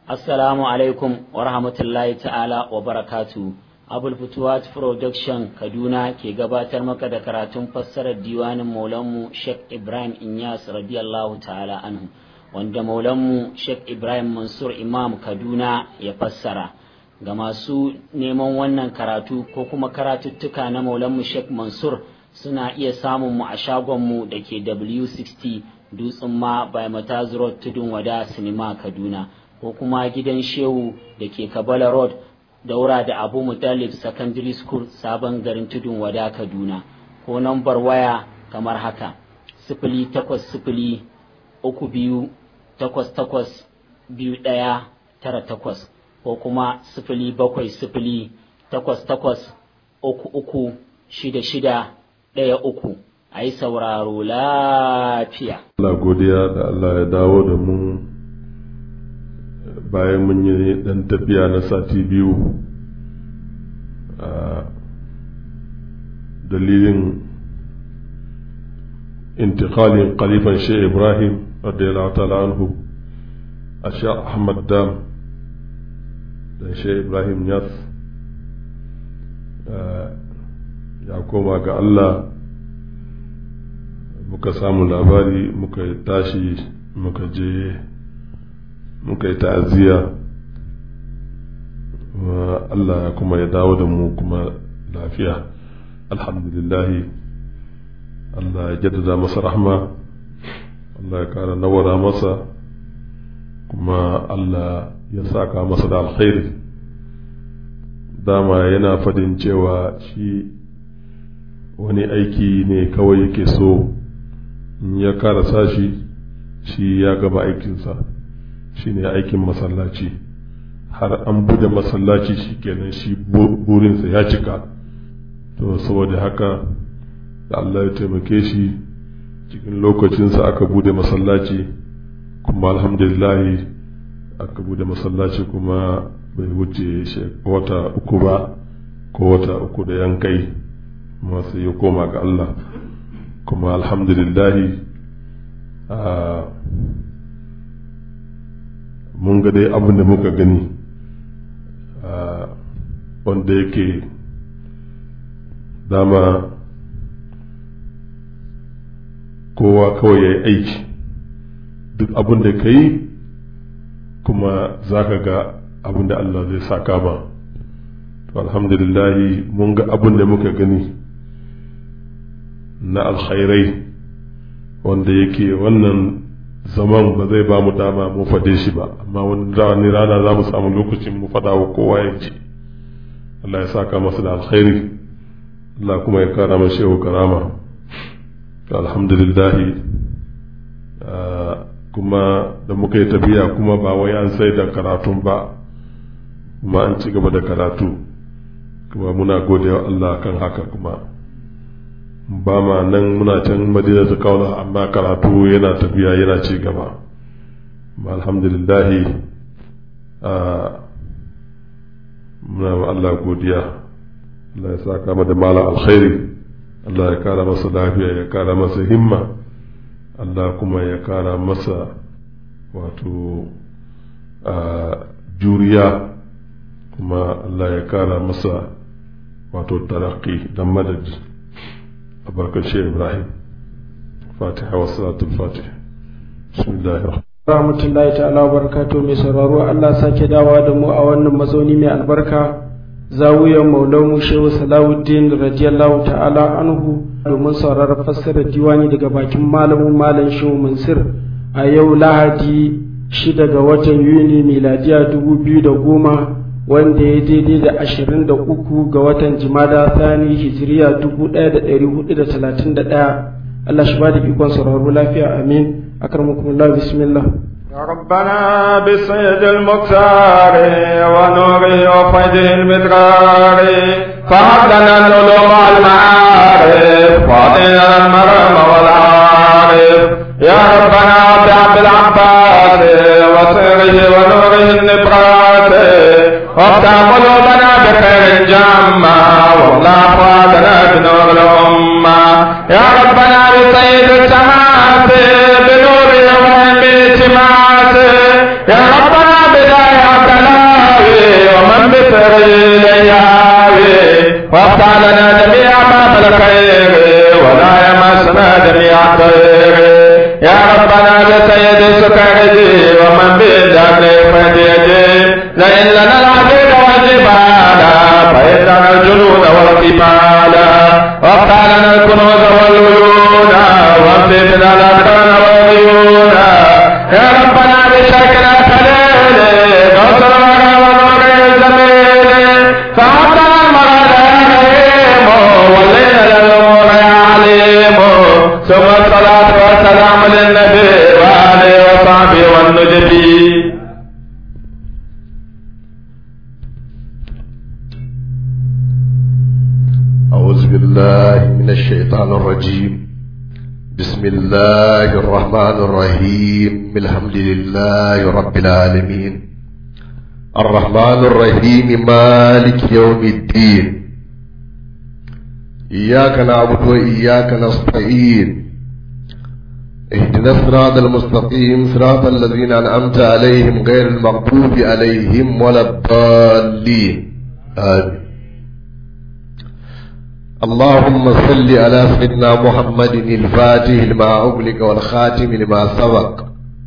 Assalamu alaikum wa rahmatullahi ta'ala wa barakatu. Abul Futuwat Production Kaduna ke gabatar maka da karatun fassarar diwanin Maulanmu Sheikh Ibrahim Inyas radiyallahu ta'ala anhu wanda Maulanmu Sheikh Ibrahim Mansur Imam Kaduna ya fassara. Ga masu neman wannan karatu ko kuma karatuttuka na Maulanmu Sheikh Mansur suna iya samun mu a shagonmu da ke W60 Dutsen ma by Mataz Road Tudun Wada Sinima Kaduna. ko kuma gidan shehu da ke kabala road daura da abu mutalib secondary school sabon garin tudun wada kaduna ko nambar waya kamar haka sifili takwas sifili uku biyu takwas takwas biyu ɗaya tara takwas ko kuma sifili bakwai sifili takwas takwas uku uku shida shida ɗaya uku a yi sauraro lafiya. Allah godiya da Allah ya dawo da mu bayan mun yi ɗan tafiya na sati biyu a dalilin intikalin kalifan shi ibrahim radiyallahu ta'ala anhu a sha ahmad dam da shi ibrahim yas ya koma ga allah muka samu labari muka tashi muka je muka yi ta'aziyya Allah kuma ya dawo da mu kuma lafiya alhamdulillahi Allah ya jaddada masa rahma Allah ya kara nawara masa kuma Allah ya saka masa da alkhairi dama yana fadin cewa shi wani aiki ne kawai yake so in ya karasa shi shi ya gaba aikinsa shine aikin masallaci har an bude masallaci shi kenan shi burinsa ya cika to saboda haka da Allah ya taimake shi cikin lokacinsa aka bude masallaci kuma alhamdulillahi aka bude masallaci kuma bai wuce wata uku ba ko wata uku da yankai masu ya koma ga Allah kuma alhamdulillahi mun ga dai abin da muka gani wanda yake dama kowa kawai ya yi aiki duk abin da ka yi kuma za ka ga abin da Allah zai saka ba to alhamdulillahi mun ga abin da muka gani na alkhairai wanda yake wannan zaman ba zai ba mu dama mu fade shi ba amma wani rana za mu samu lokacin mu fada wa kowa ya ji Allah ya saka masa da alkhairi Allah kuma ya kara masa shehu karama alhamdulillah kuma da muka yi tafiya kuma ba wai an sai da karatun ba kuma an ci gaba da karatu kuma muna godewa Allah kan haka kuma ba ma nan muna can madina ta kauna amma karatu yana tafiya yana ci gaba alhamdulillahi muna ma Allah godiya Allah ya saka kama da mala alkhairi Allah ya kara masa lafiya ya kara masa himma Allah kuma ya kara masa wato juriya kuma Allah ya kara masa wato taraki da madadi أبرك الشيخ إبراهيم فاتحة والصلاة الفاتحة بسم الله الرحمن rahmatullahi ta'ala wa barakatuh mai sauraro Allah sake dawa da mu a wannan mazauni mai albarka zawiyar maulamu shehu salawuddin radiyallahu ta'ala anhu domin sauraron fassarar diwani daga bakin malamin malam shehu mansur a yau lahadi shida ga watan yuni miladiya dubu biyu da goma wanda ya daidai da ashirin da uku ga watan jimada thani hijiriya dubu ɗaya da ɗari hudu da talatin da ɗaya Allah shi ba da ikon sauraro lafiya amin akramakumullah bismillah ربنا بسيد المختار ونوره وفيده المدرار فهب لنا العلوم والمعارف واعطنا المرام والعارف يا ربنا بعبد العباس وسره ونوره النبرات وافتح قلوبنا بخير جامع واملا فؤادنا بنور الأمة يا ربنا بسيد السماوات بنور يوم التماس يا ربنا بداية سيد سكرجي ومن بالدهر فديجي لئن لنا العبيد والجبال فإننا الجنود والقبال وافتح لنا الكنوز والعيون وافتنا الأكرام والعيون يا ربنا بشكل خليل غفر ونور الزميل فعطنا المرض يا رحيم والليل للأمور يا عليم ثم الصلاة والسلام للنبي وآله وصحبه والنجبي أعوذ بالله من الشيطان الرجيم بسم الله الرحمن الرحيم الحمد لله رب العالمين الرحمن الرحيم مالك يوم الدين إياك نعبد وإياك نستعين اهدنا الصراط المستقيم صراط الذين أنعمت عليهم غير المغضوب عليهم ولا الضالين آمين اللهم صل على سيدنا محمد الفاتح لما أغلق والخاتم لما سبق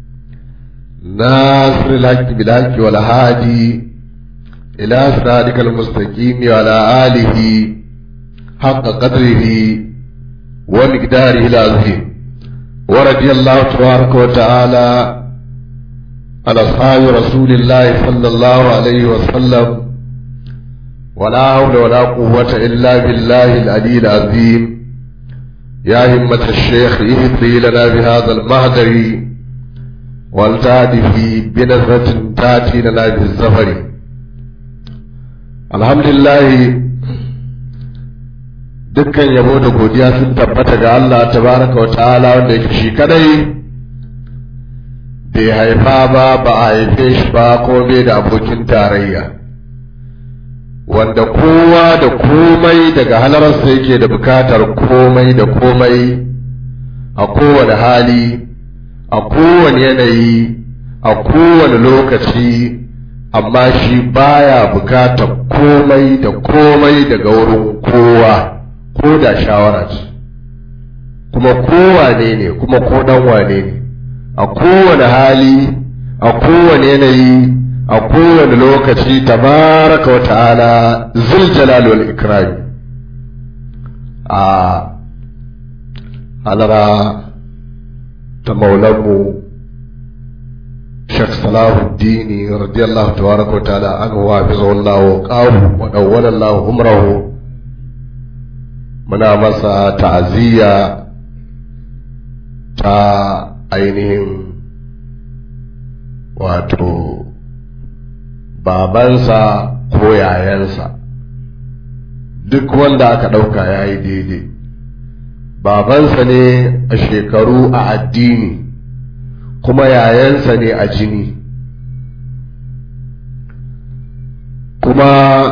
ناصر الحق بالحق والهادي إلى صراطك المستقيم وعلى آله حق قدره ومقداره العظيم ورضي الله تبارك وتعالى عن أصحاب رسول الله صلى الله عليه وسلم ولا حول ولا قوة إلا بالله العلي العظيم يا همة الشيخ اهدي لنا بهذا المهدر والتعد في بنظرة تأتي لنا بالزفر الحمد لله dukkan yabo da godiya sun tabbata ga Allah tabaraka wa ta'ala wanda yake shi kadai bai haifa ba ba a haife shi ba ko bai da abokin tarayya wanda kowa da komai daga halararsa yake da bukatar komai da komai a kowane hali a kowane yanayi a kowane lokaci amma shi baya bukatar komai da komai daga wurin kowa ko da shawara ce kuma kowane ne kuma ko dan wane ne a kowane hali a kowane yanayi a kowane lokaci tabaraka wa ta'ala zul jalal wal ikram a halara ta maulanmu Sheikh Salahuddin radiyallahu tabaraka wa ta'ala an wa bizallahu qawu wa dawwala Allah umrahu muna masa ta'aziyya ta ainihin wato babansa ko yayansa duk wanda aka ɗauka ya yi daidai babansa ne a shekaru a addini kuma yayansa ne a jini kuma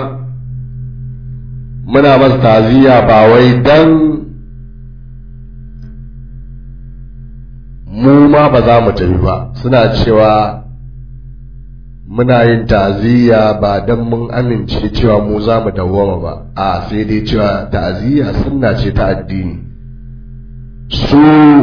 muna masa taziya ba wai dan mu ma ba za mu tafi ba suna cewa muna yin ta'aziyya ba don mun amince cewa mu za mu dawwama ba a sai dai cewa ta'aziyya sunna ce ta addini su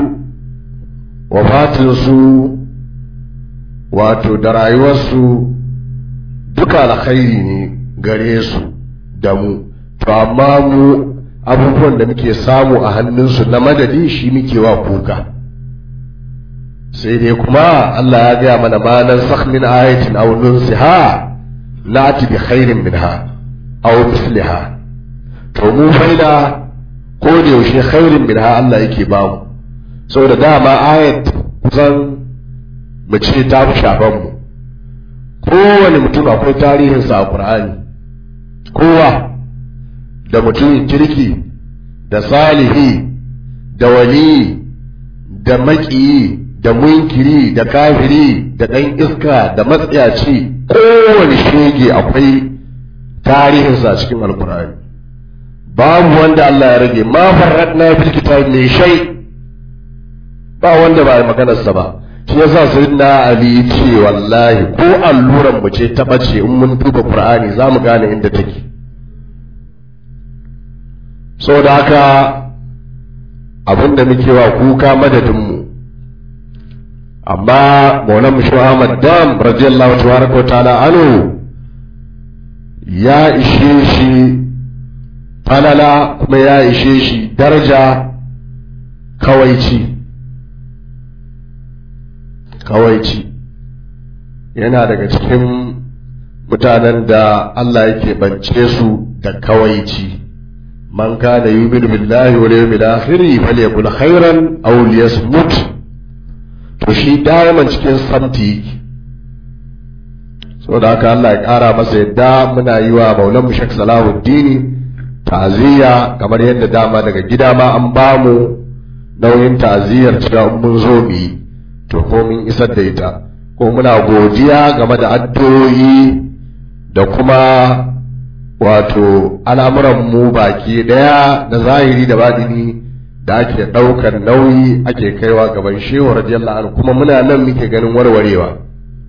wafatinsu wato da rayuwarsu duka alkhairi ne gare su da mu to amma mu abubuwan da muke samu a hannunsu na madadi shi muke wa kuka sai dai kuma Allah ya gaya mana ma nan sakh min ayatin aw nunsiha lati bi khairin minha aw misliha to mu faida ko da yaushe khairin minha Allah yake ba mu saboda dama ayat kusan mu ce ta fi shafan mu kowane mutum akwai tarihinsa a Qur'ani kowa da mutumin kirki da salihi da wali da maƙiyi da munkiri da kafiri da ɗan iska da matsiyaci kowane shege akwai tarihinsa a cikin alkur'ani babu wanda Allah ya rage ma farradna fil kitab mai shay ba wanda ba maganarsa ba shi yasa sayyidina ali ce wallahi ko alluran mu ce ta bace in mun duba qur'ani za mu gane inda take saboda haka abinda muke wa kuka madadinmu amma maulan mushu ahmad dam radiyallahu tabaraka wa ta'ala anhu ya ishe shi falala kuma ya ishe shi daraja kawaici kawaici yana daga cikin mutanen da Allah yake bance su da kawaici man kana yu'minu billahi wal yawmil akhir falyakul khairan aw liyasmut to shi da'iman cikin santi yake saboda haka Allah ya ƙara masa yadda muna yi wa maulan mu Sheikh Salahuddin ta'aziyya kamar yadda dama daga gida ma an ba mu nauyin ta'aziyyar cewa mun zo mu yi to ko mun isar da ita ko muna godiya game da addu'o'i da kuma wato al'amuran mu baki daya da zahiri da badini da ake ɗaukar nauyi ake kaiwa gaban shehu radiyallahu anhu kuma muna nan muke ganin warwarewa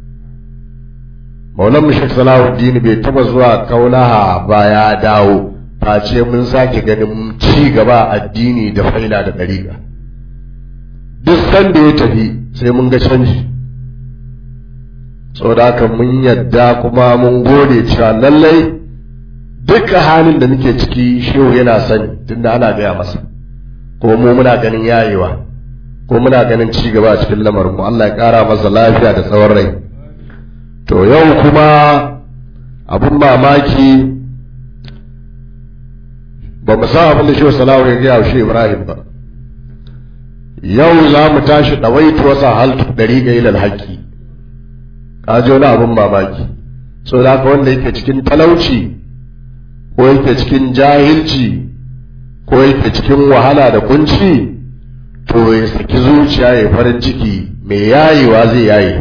maulan mushek salahuddin bai taba zuwa kaulaha ba ya dawo face mun sake ganin ci gaba addini da faila da dariƙa duk sanda ya tafi sai mun ga canji saboda haka mun yadda kuma mun gode cewa lallai duka halin da muke ciki shehu yana sani tunda ana gaya masa ko mu muna ganin yayewa ko muna ganin ci gaba a cikin lamarin mu Allah ya ƙara masa lafiya da tsawon rai to yau kuma abin mamaki ba mu san abin da shi salawu ya gaya shi ibrahim ba yau za mu tashi ɗawaitu wasa haltu ɗari ga ilal haƙƙi ka ji wani abin mamaki so da haka wanda yake cikin talauci ko yake cikin jahilci ko yake cikin wahala da kunci to ya saki zuciya ya farin ciki mai yayewa zai yaye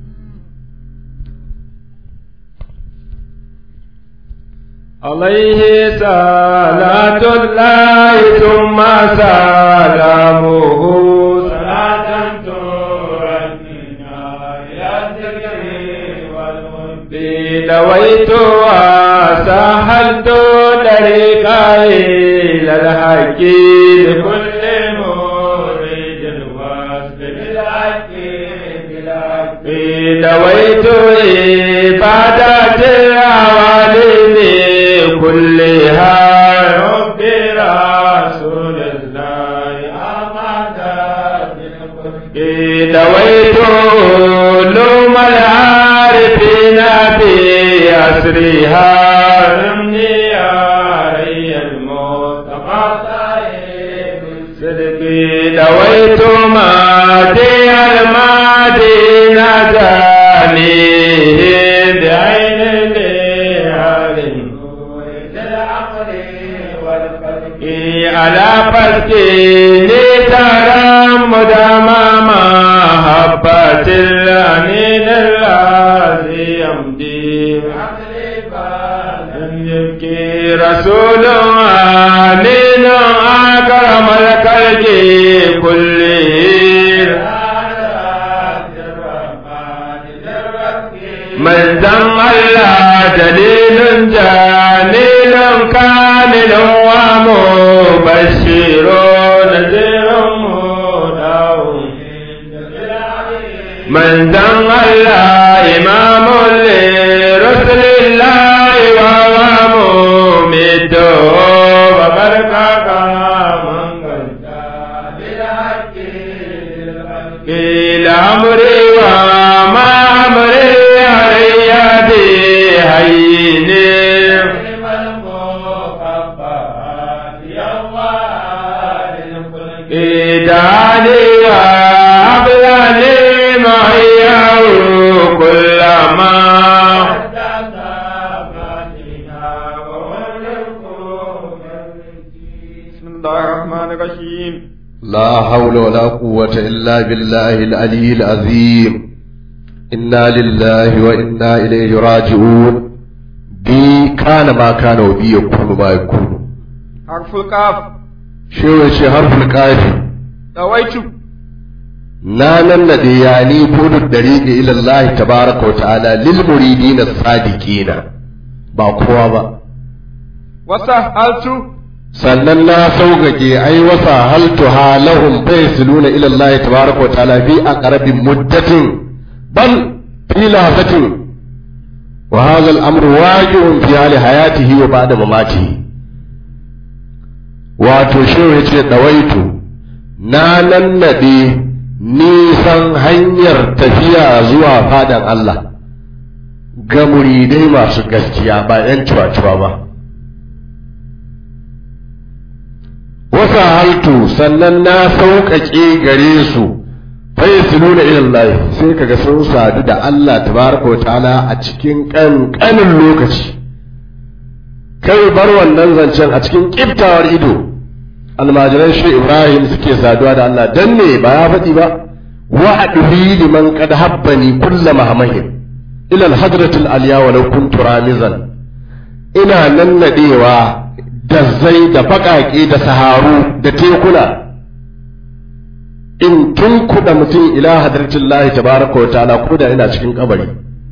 عليه صلاة الله ثم سلامه صلاة ترنينا إلى الذكر والود دويت وسهلت طريقا إلى الحق لكل مريد الوصف بالحق بالحق دويت عبادة العوالم كلها رب رسول الله أمد دويت علوم العارفين بأسرها رمني علي المصطفى صدق دويت مادي المدينة جانيه بعين العالم على فسكين ترى مدام محبة الأمين الذي يمضي يبكي رسول آمين أكرم الخلق كله من ذم الله دليل جميل كامل ومبشر نذير مدعو من ذم الله إمام لرسل الله وهو مميت وبركة من قيل أمري وما أمري علي بهيني إداني وأبلاني معي كل ما بسم الله الرحمن الرحيم لا حول ولا قوة إلا بالله العلي العظيم إنا لله وإنا إليه راجعون بي كان ما كان وبي يكون ما يكون حرف القاف شو شي حرف الكاف دويت نانا الذي يعني كون الطريق إلى الله تبارك وتعالى للمريدين الصادقين ba kowa ba وسهلت sannan na sauƙaƙe ai wasa haltuha lahum faysiluna ila Allah tabaraka wa ta'ala fi aqrabin muddatin bal fi lahatin wa hadha al-amru waqi'un fi hali hayatihi wa ba'da mamatihi wato shehu yace dawaitu na nannade nisan hanyar tafiya zuwa fadan Allah ga muridai masu gaskiya ba 'yan cuwa-cuwa ba wasa haltu sannan na sauƙaƙe gare su fayyasiluna ilallahi sai kaga sun sadu da Allah tabaraka wa ta'ala a cikin ƙanƙanin lokaci kai bar wannan zancen a cikin ƙiftawar ido almajiran shi Ibrahim suke saduwa da Allah dan ne ba ya faɗi ba wa adbi liman qad habbani kulla mahmahin ila al-hadratil aliya walau kuntu ramizan ina nannadewa da zai da baƙaƙe da saharu da tekuna in tunkuɗa mutum ila hadratin lahi tabaraka wa ta'ala ko da ina cikin kabari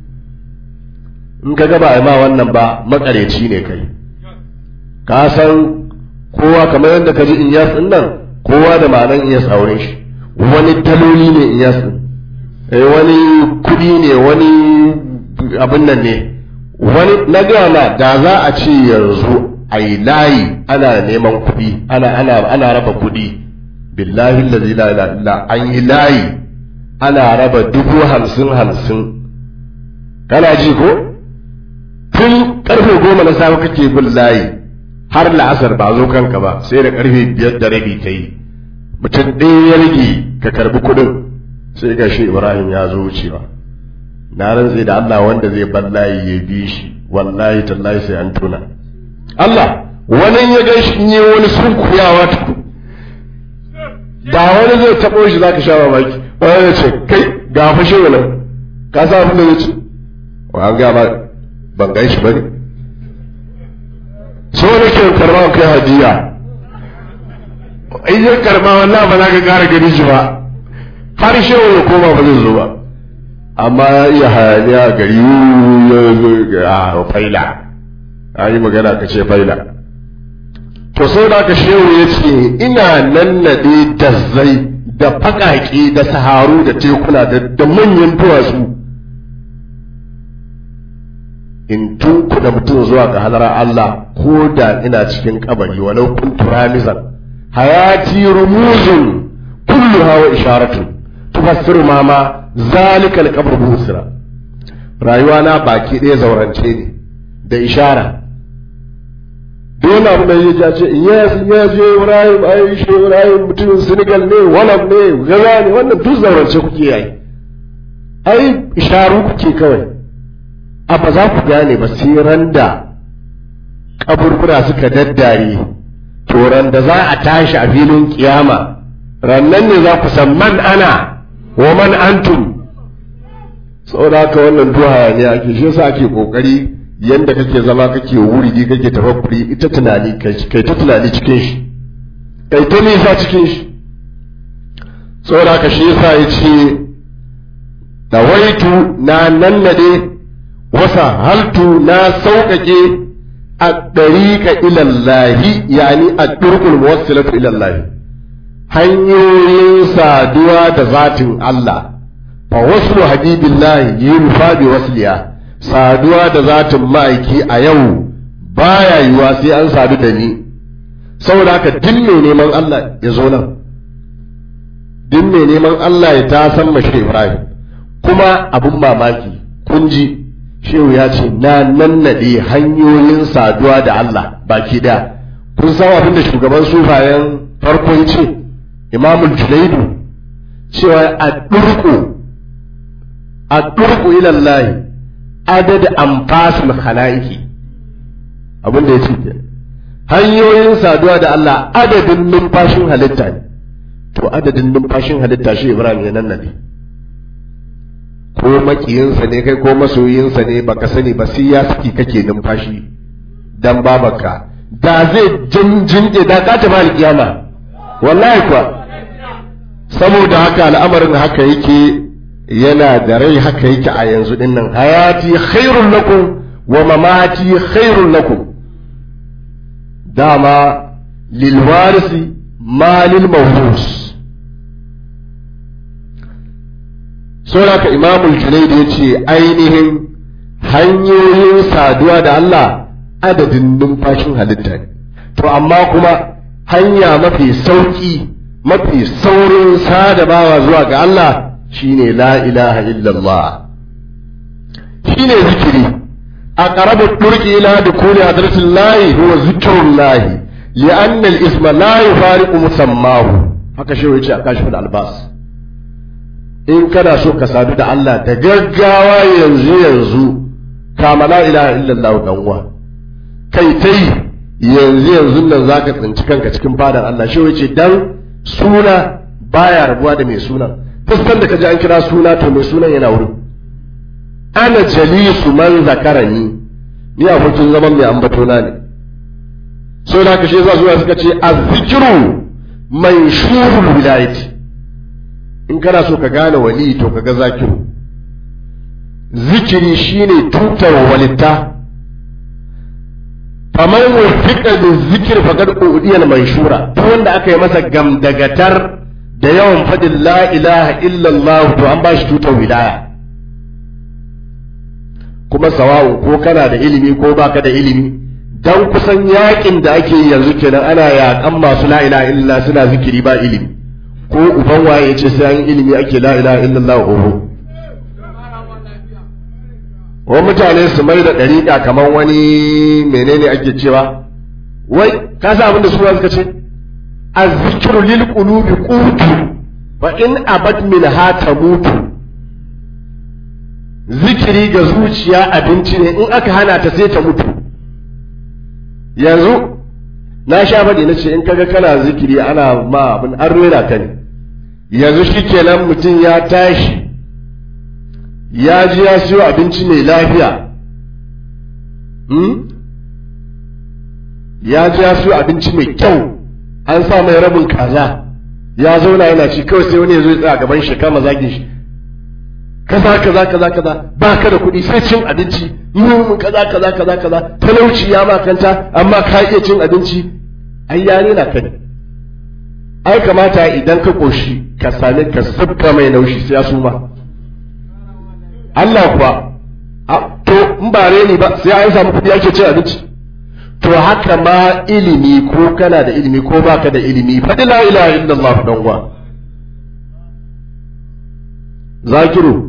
in ka gaba ma wannan ba makareci ne kai ka san kowa kamar yadda ka ji inyas din nan kowa da ma'anan inyas auren shi wani daloli ne inyas din wani kuɗi ne wani abin nan ne wani na gama da za a ce yanzu a yi layi ana neman kuɗi ana ana ana raba kuɗi billahi allazi la ilaha illa an yi layi ana raba dubu hamsin hamsin kana ji ko tun karfe goma na safe kake bin layi har la'asar ba zo kanka ba sai da karfe biyar da rabi ta yi mutum ɗaya ya rage ka karbi kuɗin sai ga shi ibrahim ya zo wucewa na rantse da allah wanda zai bar layi ya bi shi wallahi tallahi sai an tuna Allah wani ya gan shi yi wani sunkuyawa tuku da wani zai taɓo shi zaka sha mamaki wani ya ce kai ga fashe wani ka sa abin da zai ce wa an gama ban gan shi bane so da ke karma kai hadiya in ya karma wallahi ba za ka ƙara gani shi ba har shi wani koma ba zai zo ba amma ya iya hayaniya gari ya zo a faila a yi magana ka ce faila to sau da aka shehu ya ce ina nannaɗe da zai da faƙaƙe da saharu da tekuna da manyan duwatsu in tun kuɗa mutum zuwa ga halarar Allah ko da ina cikin kabari walau kun turamizan hayati rumuzun kullu hawa isharatu tufassiru ma ma zalika alqabr busra rayuwa na baki ɗaya zaurance ne da ishara dole abu da ya ce yes yes je Ibrahim ai shi Ibrahim mutumin Senegal ne walam ne gaza ne wannan duk zaurance kuke yi ai isharu kuke kawai a ba za ku gane ba sai randa kaburbura suka daddare to da za a tashi a filin kiyama rannan ne za ku san man ana wa man antum saboda haka wannan duha ne ake shi yasa ake kokari yanda kake zama kake wuridi kake tafakkuri ita tunani kai ta tunani cikin shi kai ta nisa cikin shi saboda haka shi yasa ya ce dawaitu na nannade wasa haltu na sauƙaƙe a ɗariƙa ilallahi yani a ɗurkul muwassilatu ilallahi hanyoyin saduwa da zatin Allah fa wasu habibillahi yunfa bi wasliya saduwa da zatin ma'aiki a yau baya yiwa sai an sadu da ni saboda haka duk mai neman Allah ya zo nan duk mai neman Allah ya ta san mashi Ibrahim kuma abun mamaki kun ji shehu ya ce na nannade hanyoyin saduwa da Allah baki daya kun san abin da shugaban sufayen farko ya ce imamul junaidu cewa a durku a durku ilallahi adad anfasul khalaiki abin da ya ce hanyoyin saduwa da Allah adadin numfashin halitta ne to adadin numfashin halitta shi Ibrahim ya nannade ko makiyinsa ne kai ko masoyinsa ne baka sani ba sai ya saki kake numfashi dan babarka da zai jinjinke da ka tafi alkiyama wallahi kuwa saboda haka al'amarin haka yake yana da rai haka yake a yanzu din nan hayati khairun lakum wa mamati khairun lakum dama lil warisi ma lil mawrus saboda ka imamul junaid ya ce ainihin hanyoyin saduwa da Allah adadin numfashin halitta ne to amma kuma hanya mafi sauki mafi saurin sadabawa zuwa ga Allah shine la ilaha illallah shine zikiri a qarabu turki ila dukuli hadratillahi huwa zikrullahi li'anna al-isma la yufariqu musammahu haka shi yace a kashfin albas in kana so ka sadu da Allah da gaggawa yanzu yanzu kama la ilaha illallah dan uwa kai tai yanzu yanzu nan zaka tsinci kanka cikin fadar Allah shi yace dan suna baya rabuwa da mai sunan fuskan da kaji an kira suna to mai sunan yana wurin ana jalisu man zakarani ni abokin zaman mai ambatona ne so da kashe za zuwa suka ce azzikiru man shurul wilayati in kana so ka gane wali to kaga zakiru zikiri shine tutar walitta faman wafiqa da zikir faqad udiyal manshura duk wanda aka yi masa gamdagatar da yawan faɗin la ilaha illallah to an bashi tutar wilaya kuma sawa'u ko kana da ilimi ko baka da ilimi dan kusan yakin da ake yi yanzu kenan ana yakan masu la ilaha illallah suna zikiri ba ilimi ko uban waye yace sai an ilimi ake la ilaha illallah oho wa mutane su mai da dariƙa kamar wani menene ake cewa wai ka sa abin da su suka ce azzikru lil qulubi qutu fa in abad min ha tamutu zikiri ga zuciya abinci ne in aka hana ta sai ta mutu yanzu na sha faɗi na ce in kaga kana zikiri ana ma abin an rera ka ne yanzu shi kenan mutum ya tashi ya ji ya siyo abinci mai lafiya ya ji ya siyo abinci mai kyau an sa mai rabin kaza ya zauna yana ci kawai sai wani ya zo ya tsaya gaban shi kama zagin shi kaza kaza kaza kaza ba ka da kuɗi sai cin abinci mun kaza kaza kaza kaza talauci ya makanta amma ka iya cin abinci ai ya nuna ka ne ai kamata idan ka koshi ka sami ka sabka mai naushi sai ya suma Allah kuwa to in ba reni ba sai an samu kuɗi ake cin abinci to haka ma ilimi ko kana da ilimi ko baka da ilimi faɗi la ilaha illallah dan uwa zakiru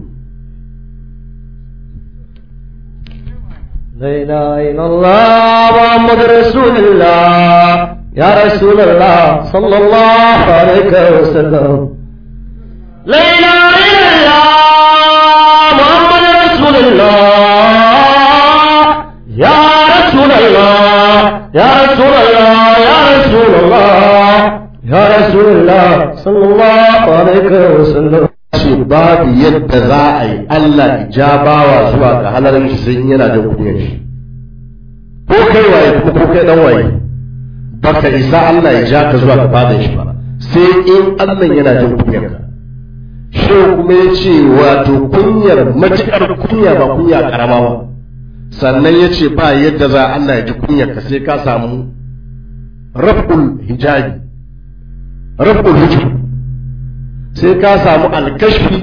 لا إله إلا الله محمد رسول الله يا رسول الله صلى الله عليه وسلم لا إله إلا الله محمد رسول الله يا رسول الله يا رسول الله يا رسول الله يا رسول الله صلى الله عليه وسلم ce babu yadda za a yi Allah ijabawa zuwa ga halarin shi sai yana da kunyar shi ko kai waye kuma ko kai dan waye baka isa Allah ya ja ka zuwa ga fadan shi ba sai in Allah yana jin kunyar ka shi kuma ya ce wato kunyar matukar kunya ba kunya karama ba sannan ya ce ba yadda za Allah ya ji kunyar ka sai ka samu raf'ul hijabi raf'ul hijab sai ka samu alkashfi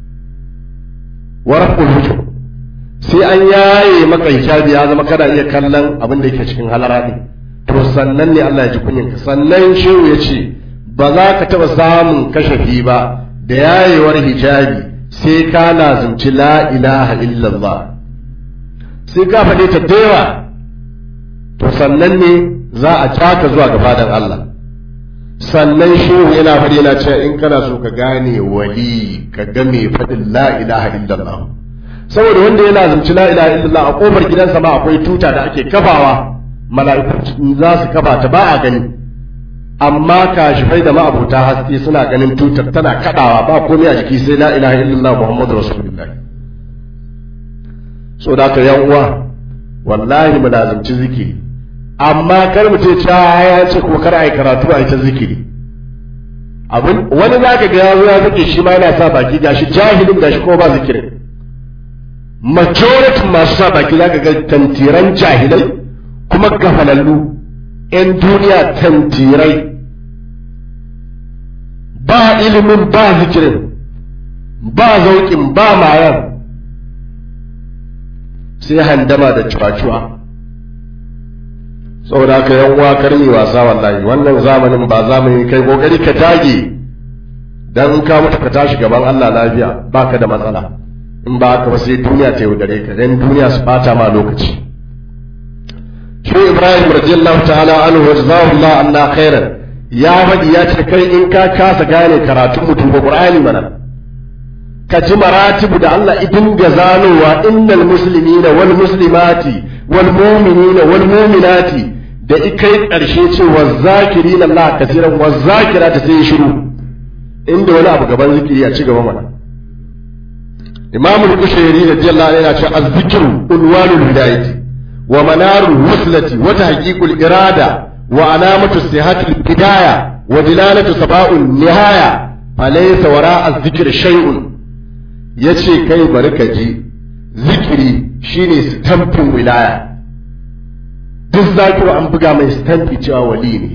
wa raf'ul hujub sai an yaye maka hijabi ya zama kana iya kallon abin da yake cikin halara ne to sannan ne Allah ya ji kunyin ka sannan shehu ya ce ba za ka taɓa samun kashafi ba da yayewar hijabi sai ka lazumci la ilaha illallah sai ka faɗe ta dewa to sannan ne za a caka zuwa ga fadan Allah sannan shehu yana faɗi yana cewa in kana so ka gane wali ka ga mai faɗin la ilaha illallah saboda wanda yana zumci la ilaha illallah a kofar gidansa ma akwai tuta da ake kafawa mala'iku za su kafa ta ba a gani amma kashifai da ma'abuta haske suna ganin tutar tana kadawa ba komai a jiki sai la ilaha illallah muhammadu rasulullah so da ka yan uwa wallahi mu lazimci zikiri amma kar mu ce cewa ya ce ko kar ai karatu ai ta zikiri abin wani zaka ga yazo ya zake shi ma yana sa baki gashi jahilin gashi ko ba zikirin majority masu sa baki zaka ga tantiran jahilai kuma gafalallu ‘yan duniya tantirai ba ilimin ba zikirin ba zauƙin ba mayan sai handama da cuwa-cuwa saboda ka yan uwa karni wasa wallahi wannan zamanin ba zamani kai kokari ka tage dan in ka mutu ka tashi gaban Allah lafiya baka da matsala in ba haka ba sai duniya ta yaudare ka dan duniya su bata ma lokaci shi Ibrahim radiyallahu ta'ala anhu wa jazakallahu anna khairan ya faɗi ya ce kai in ka kasa gane karatun mutum ba Qur'ani mana ka ji maratibu da Allah idin ga zanowa innal muslimina wal muslimati wal mu'minina wal mu'minati da ikai karshe ce wa zakirin Allah kasiran wa zakirata sai shiru inda wani abu gaban zikiri a ci gaba mana Imam al-Kushairi radiyallahu anhu yana cewa az-zikru unwanul hidayati wa manarul wuslati wa tahqiqul irada wa alamatu sihatil bidaya wa dilalatu saba'un nihaya falaysa wara'a az-zikri shay'un ya ce kai bari ka ji zikiri shine stamfin wilaya duk zakiru an buga mai stamfi cewa wali ne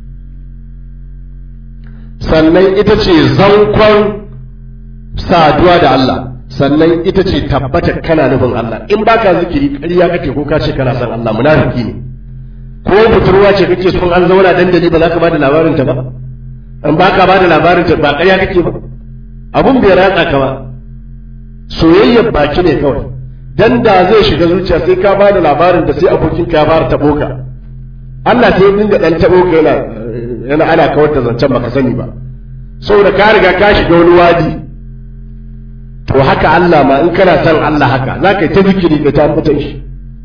sannan ita ce zankon saduwa da Allah sannan ita ce tabbata kana nufin Allah in baka zikiri ƙarya kake ko ka ce kana son Allah munafiki ne ko budurwa ce kake son an zauna dandali ba za ka bada labarin ta ba in baka bada labarin ta ba ƙarya kake ba abun bai ratsa ka ba soyayyar baki ne kawai dan da zai shiga zuciya sai ka bada labarin da sai abokin ka ya fara tabo ka Allah sai dinga dan tabo ka yana yana ana kawar da zancen baka sani ba saboda ka riga ka shiga wani wadi to haka Allah ma in kana son Allah haka za ka yi ta zikiri ka ta mutan shi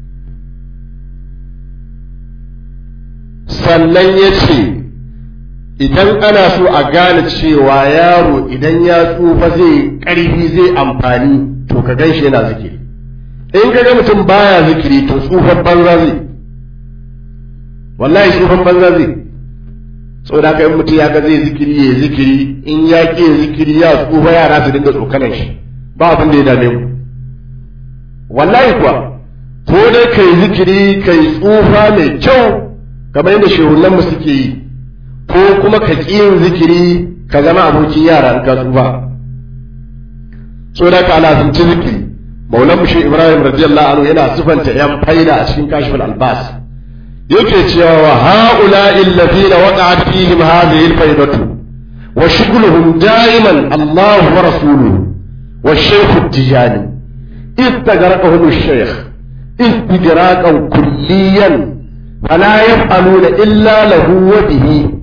sannan ya ce idan ana so a gane cewa yaro idan ya tsufa zai ƙarfi zai amfani to ka gan shi yana zikiri in ka ga mutum baya zikiri to tsufan banza zai wallahi tsufan banza zai saboda haka in mutum ya ga zai zikiri ya zikiri in ya ƙi zikiri ya tsufa yara su dinga tsokanan shi ba abin da ya dame mu wallahi kuwa ko dai kai zikiri kai tsufa mai kyau kamar yadda shehunan mu suke yi ko kuma ka ƙi yin zikiri ka zama abokin yara in ka tsufa so da ka lazimci zikiri maulan mushi ibrahim radiyallahu anhu yana sifanta yan faida a cikin kashifin albas yake cewa wa haula illazina waqa'at fihim hadhihi alfaidatu wa shughluhum da'iman Allah wa rasuluhu wa shaykh at-tijani استغرقهم الشيخ استغراقا كليا فلا يفعلون إلا له وبه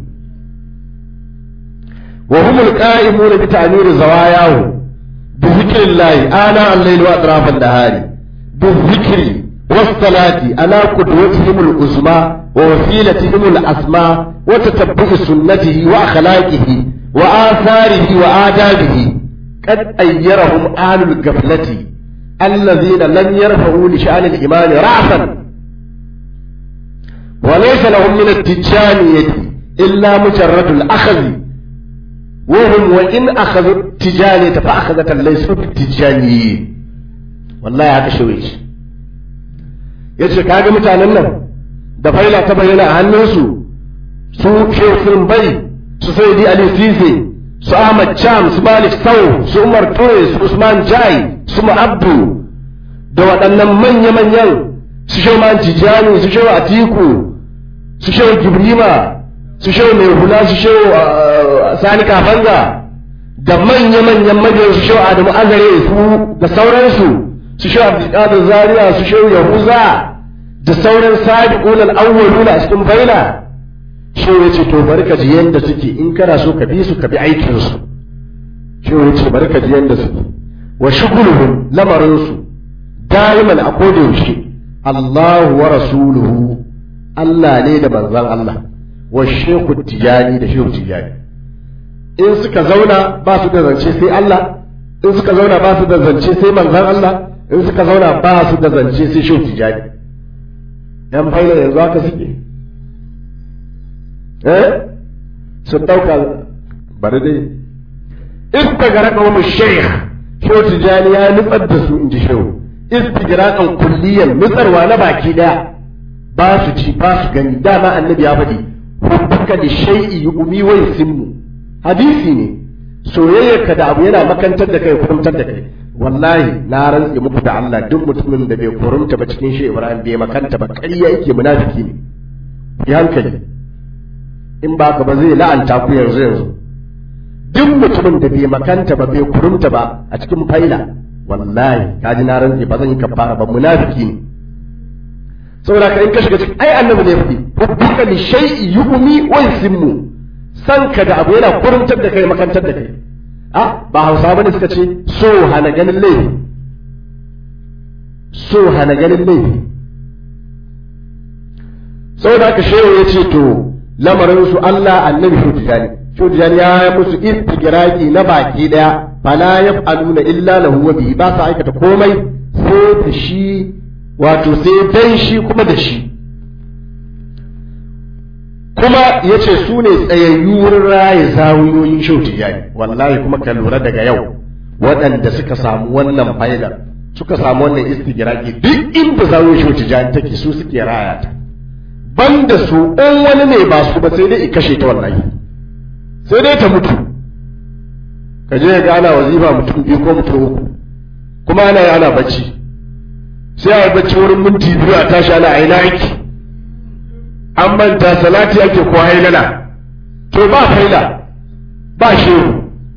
وهم القائمون بتعمير زواياه بذكر الله آناء الليل وأطراف النهار بالذكر والصلاة على قدوتهم العظمى ووسيلتهم الأسمى وتتبع سنته وأخلاقه وآثاره وآدابه قد أيرهم أهل الغفلة الذين لم يرفعوا لشأن الإيمان رأسا وليس لهم من التجانية إلا مجرد الأخذ وهم وإن أخذوا التجانية فأخذة ليسوا بالتجانيين والله هذا شويش yace kaga mutanen nan da faila ta bayyana a hannunsu su shehu sun bai su saidi ali sise su ahmad cham su malik sau su umar toye su usman jai su ma'abdu da waɗannan manya-manyan su shehu man tijani su shehu atiku su shehu gibrima su shehu mai hula su shehu sani kafanga da manya-manyan mabiyan su shehu adamu azare su da sauransu su shehu abdulkadir zaria su shehu yahuza da sauran sabiqun al-awwaluna a cikin baina shehu yace to bari ka ji yanda suke in kana so ka bi su ka bi aikin su shehu yace bari ka ji yanda suke wa shughuluhum lamarin su daiman a koda yaushe Allahu wa rasuluhu Allah ne da manzon Allah wa shehu tijani da shehu tijani in suka zauna ba su da zance sai Allah in suka zauna ba su da zance sai manzon Allah in suka zauna ba su da zance sai shehu tijani yan faila yanzu haka suke eh sun dauka bari dai istagraka wa shaykh shehu tijani ya nutsar da su in ji shehu istigraqan kulliyan nutsarwa na baki daya ba su ci ba su gani dama annabi ya faɗi hubbuka da shay'i yu'mi wa yusimmu hadisi ne soyayyarka da abu yana makantar da kai kurumtar da kai wallahi na rantse muku da Allah duk mutumin da bai kurumta ba cikin shi Ibrahim bai makanta ba ƙarya yake munafiki ne yi hankali in ba ka ba zai la'anta ku yanzu yanzu duk mutumin da bai makanta ba bai kurumta ba a cikin faila wallahi kaji na rantse ba zan yi kafara ba munafiki ne saboda ka in ka shiga cikin ai annabi ne fadi hubbuka li shay'i yu'mi wa yusimmu san ka da abu yana kurumtar da kai makantar da kai a ba hausa bane suka ce so hana ganin laifi so hana ganin laifi saboda haka shehu ya ce to lamarin su Allah annabi shudijani shudijani ya yi musu istigiraki na baki daya fala yaf'aluna illa lahu wa bihi ba sa aikata komai sai da shi wato sai dan shi kuma da shi kuma ya ce su ne tsayayyu wurin raye zawuyoyin shau tijani wallahi kuma ka lura daga yau waɗanda suka samu wannan fa'idar suka samu wannan istigiraki duk inda zawuyoyin shau tijani take su suke raya ta banda su in wani ne ba su ba sai dai i kashe ta wallahi sai dai ta mutu ka je ga ana wazifa mutum biyu ko mutum uku kuma ana yi ana bacci sai a yi bacci wurin minti biyu a tashi ana aina aiki an manta salati ake ko hailala to ba faila ba shehu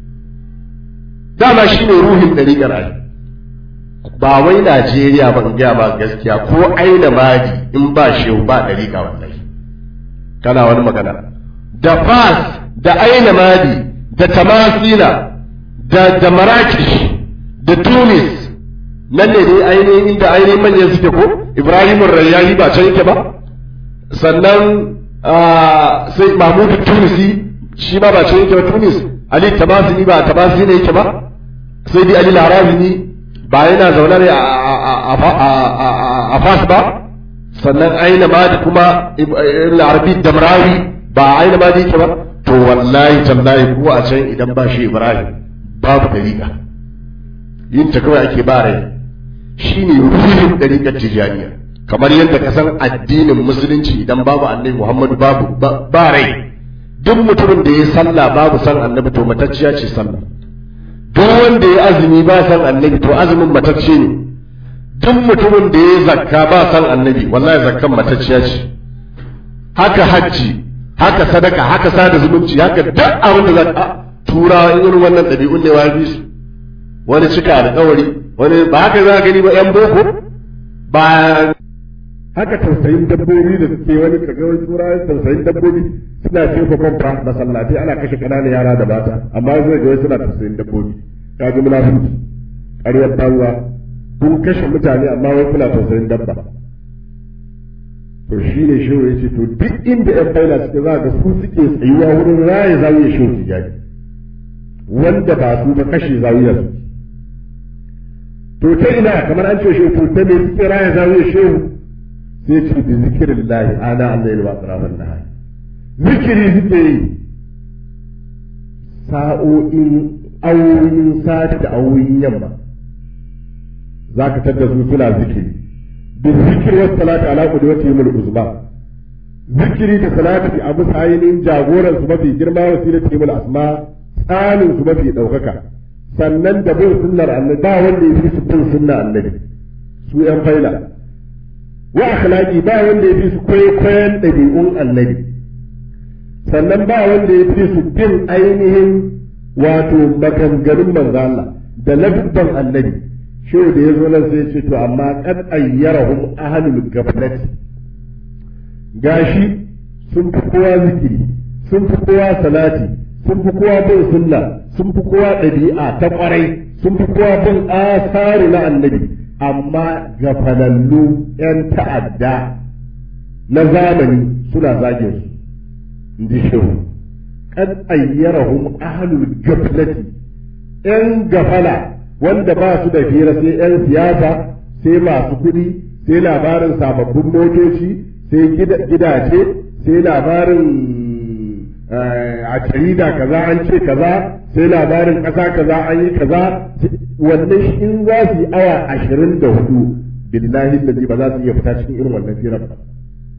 dama shi ne ruhin ɗariƙar ai ba wai Najeriya ba in gaya ba gaskiya ko aina madi in ba shehu ba ɗariƙa wallahi kana wani magana da fas da aina madi da tamasila da da marakish da tunis nan ne dai ainihin inda ainihin manyan suke ko ibrahim rayyani ba can yake ba sannan sai mahmud tunisi shi ma ba can yake ba tunis ali tamasini ba tamasini ne yake ba sai dai ali larazini ba yana zaune ne a fas ba sannan aina madi kuma arabi damrawi ba aina madi yake ba to wallahi tallahi ko a can idan ba shi ibrahim babu dariƙa yin ta kawai ake ba rai shi ne ruhin ɗariƙar tijaniya kamar yadda ka san addinin musulunci idan babu annabi muhammadu babu ba rai duk mutumin da ya sallah babu san annabi to matacciya ce sallah duk wanda ya azumi ba san annabi to azumin matacce ne duk mutumin da ya zakka ba san annabi wallahi zakkan matacciya ce haka hajji haka sadaka haka sada zumunci haka duk abin da zaka turawa irin wannan ɗabi'un ne wa bi su wani cika alƙawari wani ba haka za a gani ba yan boko ba haka tausayin dabbobi da suke wani kaga wani turawa tausayin dabbobi suna jefa kwamfa masallatai ana kashe ƙananan yara da mata amma zai ga wai suna tausayin dabbobi ka ji munafiki ƙaryar banza kun kashe mutane amma wai kuna tausayin dabba to shi ne shehu ya ce to duk inda yan faila suke za ga su suke tsayuwa wurin raye zawiya shehu tijani wanda ba su ba kashe zawiyar to ta ina kamar an ce shehu to ta me suke raye zawiyar shehu sai ce bi zikirin lahi ana Allah ya ba tsaraban na zikiri suke yi sa'o'in awoyin sati da awoyin yamma za ka tadda su suna zikiri bin zikir wasu salati ala kudi wata yi uzma zikiri da salati a bisa ainihin jagoran su mafi girma wasila ta yi asma tsanin su mafi ɗaukaka sannan da bin sunnar annabi ba wanda ya fi su bin sunna annabi su yan faila wa akhlaqi ba wanda ya fi su kwaikwayon ɗabi'un annabi sannan ba wanda ya fi su bin ainihin wato maganganun manzo Allah da labban annabi shi da ya zo nan sai ce to amma kad ayyarahum ahlul gaflati gashi sun fi kowa zikiri sun fi kowa salati sun fi kowa bin sunna sun fi kowa ɗabi'a ta ƙwarai sun fi kowa bin asaru na annabi amma gafalallu 'yan ta'adda na zamani suna zagin su inji shehu kad ayyarahum ahlul gaflati 'yan gafala wanda ba su da fira sai 'yan siyasa sai masu kuɗi sai labarin sababbin motoci sai gidaje sai labarin a jarida kaza an ce kaza sai labarin ƙasa kaza an yi kaza wannan shi in za su yi awa ashirin da hudu billahi da ba za su iya fita cikin irin wannan firar ba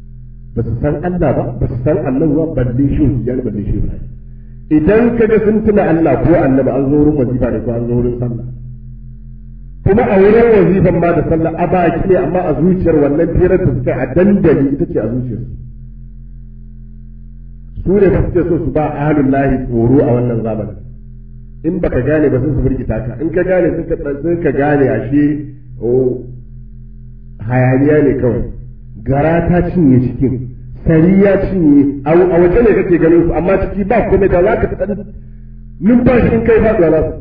ba su san Allah ba ba su san annabi ba balle shi ya balle shi Ibrahim idan kaga sun tuna Allah ko annabi an zo wurin wazifa ne ko an zo wurin sallah kuma a wurin wazifan ma da sallah a baki ne amma a zuciyar wannan firar da suka a dandali ita ce a zuciyar su ne ba suke so su ba ahlul lahi tsoro a wannan zamanin in baka gane ba sun su birgita ka in ka gane sun ka gane ashe hayaniya ne kawai gara ta cinye cikin sari ya cinye a waje ne kake ganin su amma ciki ba komai da za ka fi ɗan numfashi in kai faɗuwa za su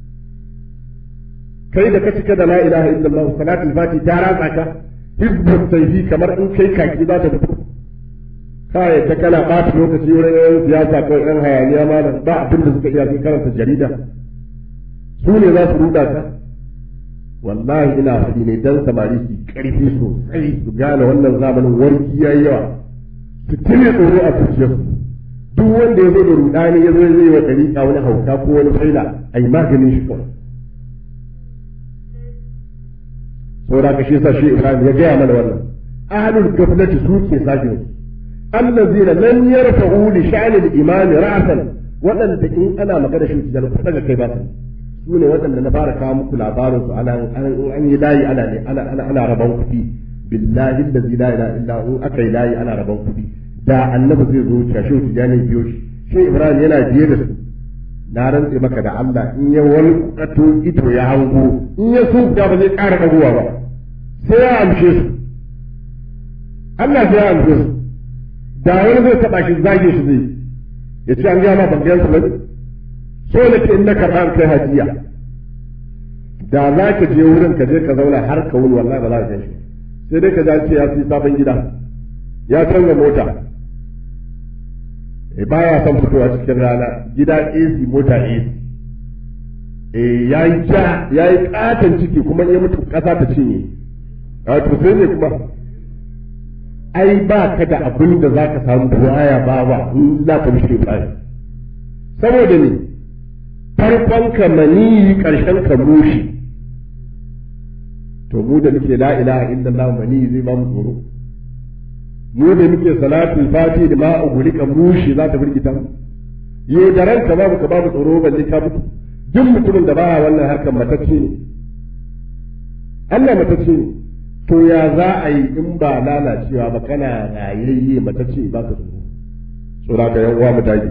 kai da ka cika da la ilaha illallah salatul fati ta ratsa ka hizbut sayfi kamar in kai kaki za ta fito kai ta kana ɓata lokaci wurin yan siyasa ko yan hayaniya ma ba abin da suka iya sun karanta jarida su ne za su ruɗa ka wallahi ina faɗi ne dan samari su ƙarfi sosai su gane wannan zamanin warki yayi yawa su tune tsoro a zuciyarsu duk wanda ya zo da rudani ya zo ya zai wa ɗariƙa wani hauka ko wani faila a yi maganin shi kawai saboda ka shi sa shi Ibrahim ya gaya mana wannan ahlul gaflati su ke sajin allazina lam yarfa'u li sha'ni al-iman ra'san waɗanda in ana magana shi da ku daga kai ba su ne waɗanda na fara kawo muku labarin su ana an yi layi ana ne ana ana ana rabon kuɗi billahi allazi la ilaha illa hu aka yi layi ana rabon kuɗi da annabi zai zo cashe shi jani biyo shi shi Ibrahim yana biye da su na rantse maka da Allah in ya wani kato ito ya hango in ya so da ba zai ƙara ɗagowa ba sai ya amshe su Allah sai ya amshe su da wani zai taɓa shi zage shi zai ya ce an gaya ma ban gaya su ba so da ke in na karɓa an kai hajiya da za ka je wurin ka je ka zauna har ka wuni wallahi ba za ka shi sai dai ka ji ce ya fi sabon gida ya canza mota e baya son fitowa cikin rana gida AC mota AC e ya yi ja ya yi katon ciki kuma ya mutu ƙasa ta cinye a to sai ne kuma ai ba ka da abin da za ka samu buwaya ba ba in za ka mishi Ibrahim saboda ne farkon ka maniyi ƙarshen ka mushi to mu da muke la ilaha illallah maniyi zai ba mu tsoro mu da muke salatul fati da ma ugulika mushi za ta firgita mu yo da ranka babu ka babu tsoro balle ka mutu duk mutumin da baya wannan harkar matacce ne Allah matacce ne to ya za a yi in ba lalacewa ba kana rayayye matacce ba ka tsoro tsora ka yan uwa mu dage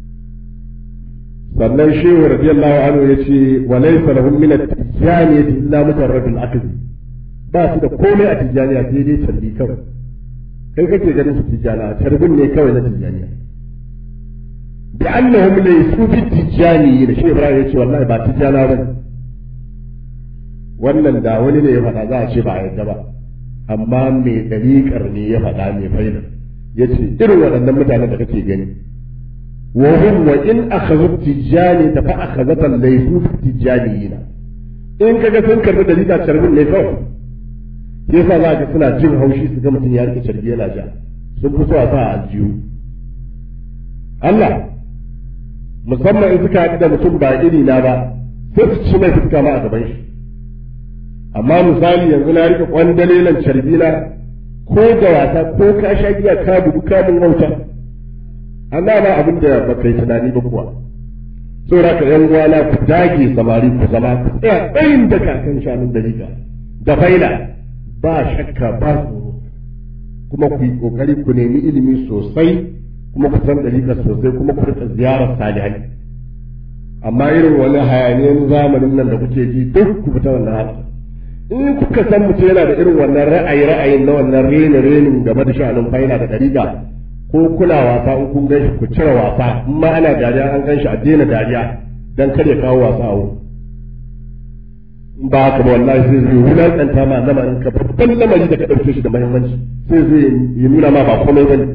sannan shehu radiyallahu anhu yace wa laysa lahum min at-tijaniyati illa mujarradul aqd ba su da komai a tijaniya sai dai tarbi kawai kai kake ganin su tijjana tarbin ne kawai na tijjaniya bi annahum laysu fi tijjani da shi ibrahim yace wallahi ba tijjana ba wannan da wani ne ya faɗa za a ce ba a yadda ba amma mai dariƙar ne ya faɗa mai faida yace irin waɗannan mutanen da kake gani wa hum wa in akhadhu tijjani ta fa akhadhatan laysu fi tijjaniyina in kaga sun karbi dariƙa tarbin ne kawai ke sa za ka suna jin haushi su ga mutum ya rike carbi yana ja sun fi so a sa a aljihu Allah musamman in suka haɗu da mutum ba iri na ba sai su ci mai fuska ma a gaban shi amma misali yanzu na rike kwandalelan carbi na ko da wasa ko ka sha giya ka bugu ka mun wauta Allah ba abin da ba kai tunani ba kuwa saboda ka yan uwana ku dage samari ku zama ku tsaya tsayin da kakan shanun dalika da faila ba shakka ba tsoro kuma ku yi kokari ku nemi ilimi sosai kuma ku san dalilin sosai kuma ku rika ziyarar salihai amma irin wani hayaniyan zamanin nan da kuke ji duk ku fita wannan haka in kuka san mutum yana da irin wannan ra'ayi ra'ayin na wannan rena renin game da sha'anin faila da dariga ko kuna wasa in kun ganshi ku cire wasa in ma ana dariya an ganshi a daina dariya dan kar ya kawo wasa a wurin ba haka ba wallahi sai zai wulaƙanta ma lamarin ka babban lamari da ka ɗauke shi da muhimmanci sai zai yi nuna ma ba komai bane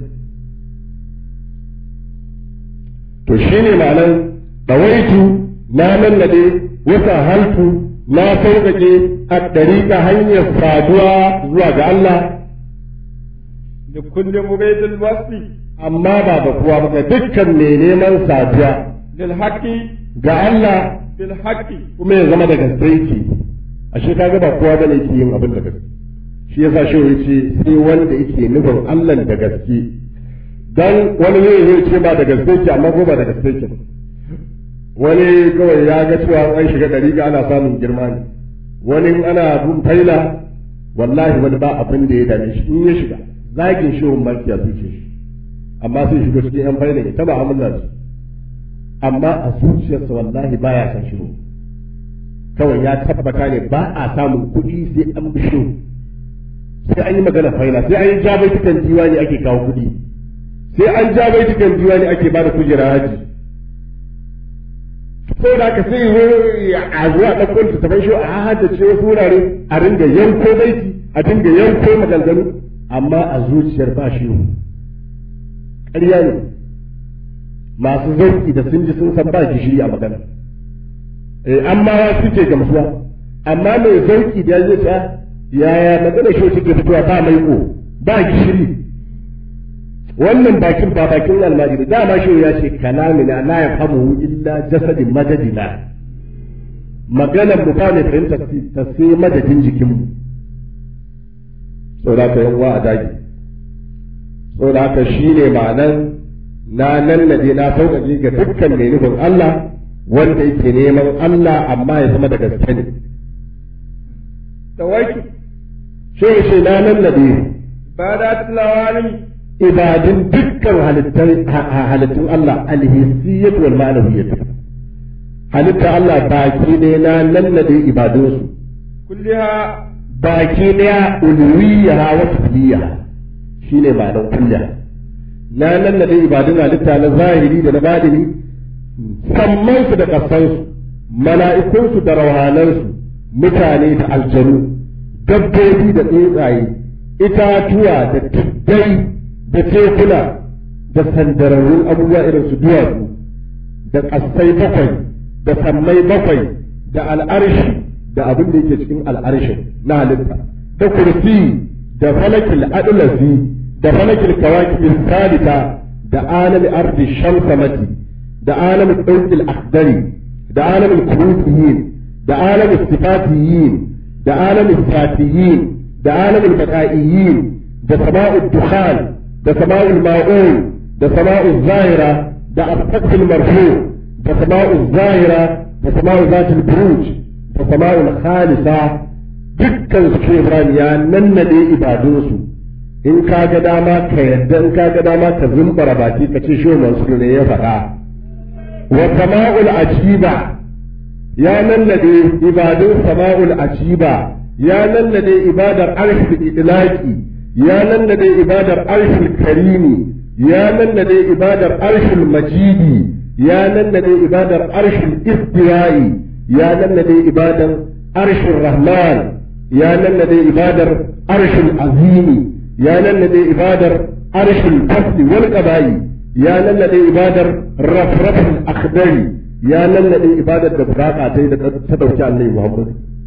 to shine ma'anar dawaitu na nannade wata haltu na sauƙaƙe a ɗariƙa hanyar saduwa zuwa ga Allah da kullum mubaidul wasi amma ba ga kowa ba ga dukkan mai neman saduwa lil haqqi ga Allah bil haqqi kuma ya zama da gaske yake ashe kaga ba kowa bane yake yin abin da gaske shi yasa shi ya ce sai wanda yake nufin Allah da gaske dan wani zai zai ce ba da gaske ke amma ko ba da gaske ke wani kawai ya ga cewa an shiga dariƙa ana samun girma ne wani ana bin faila wallahi wani ba abin da ya dame shi in ya shiga zagin shi wani baki a zuciya shi amma sai shiga cikin yan faila ya taba amurna su amma a zuciyarsa wallahi baya san shi kawai ya tabbata ne ba a samun kuɗi sai an bi shi sai an yi magana faila sai an yi jabaitukan diwani ake kawo kuɗi sai an jabaitukan diwani ake ba da kujera haji sai da aka sai a zuwa ɗaukar ta taban shi a haddace wasu wurare a ringa yanko baiti a dinga yanko maganganu amma a zuciyar ba shi ƙarya ne masu zauki da sun ji sun san ba gishiri a magana eh amma suke gamsuwa amma mai zauki da ya ta yaya magana shi suke fitowa ba mai ko ba gishiri wannan bakin ba bakin almajiri dama shi ya ce kalamina la ya famu illa jasadin madadina maganar mu ba ne fahimta ta sai madadin jikinmu saboda haka yan wa a dagi saboda haka shine ma'anan na nannade na sauƙaƙe ga dukkan mai nufin Allah wanda yake neman Allah amma ya zama da gaske ne tawaki shi shi na nannade bada tilawani ibadun dukkan halittun Allah alhissiyyat wal ma'anawiyyat halitta Allah baki ne na nannade ibadunsu kulliha baki ne uluwiyya wa kulliya shine ma'anar kulliya na nannade ibadun halitta na zahiri da na badini sammansu da ƙasansu mala'ikunsu da rauhanansu mutane da aljanu dabbobi da tsuntsaye itatuwa da tuddai da tekuna da sandararrun abubuwa irin su duwatsu da ƙasai bakwai da sammai bakwai da al'arshi da abin da yake cikin al'arshin na halitta da kursi da falakil adlasi da falakil kawakibin salita da alami ardi shamsamati da alamin ɗaukil akdari da alamin kurufiyin da alamin sifatiyin da alamin fatiyin da alamin baka'iyin da sama'ud dukhan da sama'ul ma'un da sama'ul zahira da asfaqil marfu da sama'ul zahira da sama'ul zatul buruj da sama'ul khalisa dukkan su Ibrahim ya nannade ibadunsu in ka ga dama ka yadda in ka ga dama ka zumbara baki ka ce shi Mansur ne ya faɗa wa sama'ul ajiba ya nannade ibadun sama'ul ajiba ya nannade ibadar arshil idlaqi ya nannade ibadar arshil karimi ya nannade ibadar arshil majidi ya nannade ibadar arshil istiwa'i ya nannade ibadar arshil rahman ya nannade ibadar arshil azimi ya nannade ibadar arshil fasli wal qaba'i ya nannade ibadar rafrafin akhdari ya nannade ibadar da buraka ta yi da ta dauki annabi Muhammad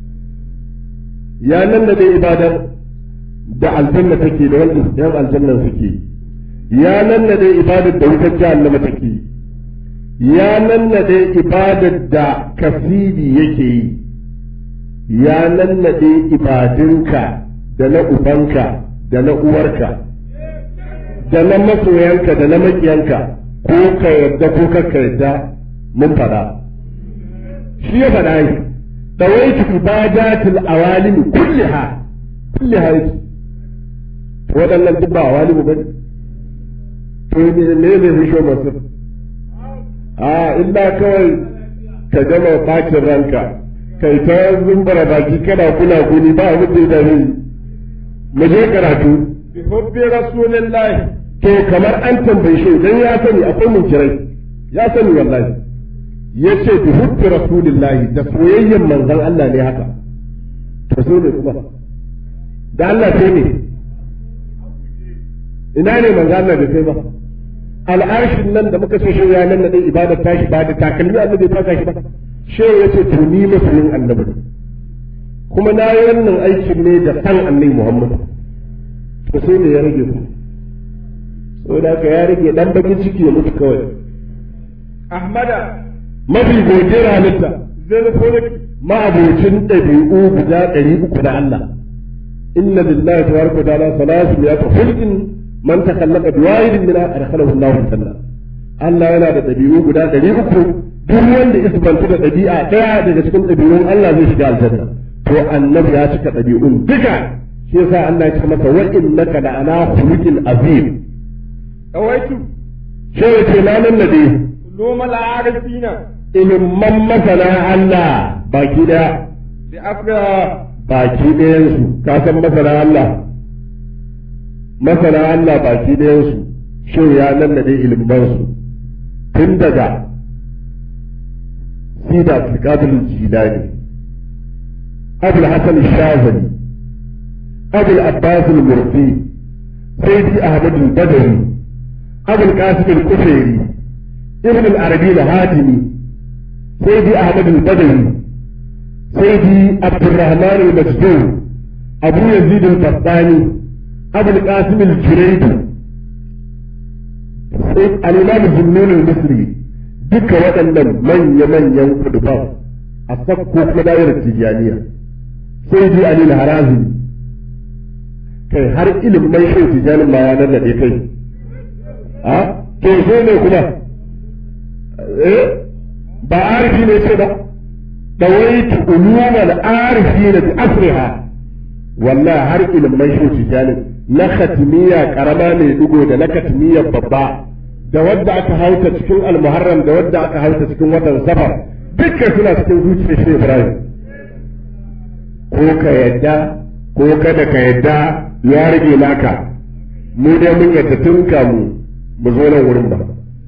ya nannade ibadar da aljanna take da wanda yan aljannan suke ya nannade ibadar da wutar jahannama take ya nannade ibadar da kasidi yake yi ya nannade ibadunka da na ubanka da na uwarka da na masoyanka da na makiyanka ko ka yarda ko ka yarda mun faɗa shi ya faɗa yi dawaitu ibadatul awalim kulliha kulliha yake waɗannan duk ba awalim ba ne to ne ne ne fi sho masu a illa kawai ka gama bacin ranka kai ta zumbara baki kana kula kuni ba abin da ya mu je karatu bi hubbi rasulillahi to kamar an tambaye shi dan ya sani akwai mun kirai ya sani wallahi yace bi hubbi rasulillahi da soyayyen manzon Allah ne haka to so ne kuma da Allah sai ne ina ne manzon Allah da sai ba al'arshin nan da muka so shi ya nan da ibadar tashi ba da takalmi Allah bai taka shi ba shi yace to ni musulmin annabi kuma na yi wannan aikin ne da san annabi Muhammad to sai ne ya rage ku saboda haka ya rage dan bakin ciki ya mutu kawai ahmada mafi godiyar halitta zai zafo ma'abocin ɗabi'u guda ɗari uku da Allah inna lillahi tabaraka wa ta'ala salatu ya khulqin man takallaqa biwahidin min adkhalahu Allahu janna Allah yana da dabi'u guda ɗari uku duk wanda isbanta da ɗabi'a ɗaya daga cikin ɗabi'un Allah zai shiga aljanna to annabi ya cika ɗabi'un duka shi yasa Allah ya ce masa wa innaka la ala khuluqin azim awaitu shi ya ce na nan nade ulum al-arifina ilimman masana Allah baki daya bi afra baki ɗayansu ka san masana Allah masana Allah baki ɗayansu shi ya nan nade ilimmansu tun daga sida abdulkadir jilani abul hasan shazali abul abbas al-mursi sayyidi ahmad al-badawi abul qasim al-kushairi ibn al-arabi al-hatimi sayyidi ahmad al-badawi sayyidi abdurrahman al-majdur abu yazid al-battani abul qasim al-juraydi al-imam zunnun al-misri duka waɗannan manya-manyan kuduban a sakko kuma da'irar tijaniya sai ji alil harazi kai har ilimin shi tijanin ma ya nannaɗe kai a to so ne kuma eh ba arifi ne ce ba dawaitu ulumal arifi na bi asriha wallahi har ilimin shi tijanin na khatmiya karama ne dugo da na khatmiya babba da wadda aka hauta cikin almuharram da wadda aka hauta cikin watan safar dukkan suna cikin zuciyar shi Ibrahim ko ka yadda ko kada ka yadda ya rage naka mu dai mun yadda tun kamu mu zo nan wurin ba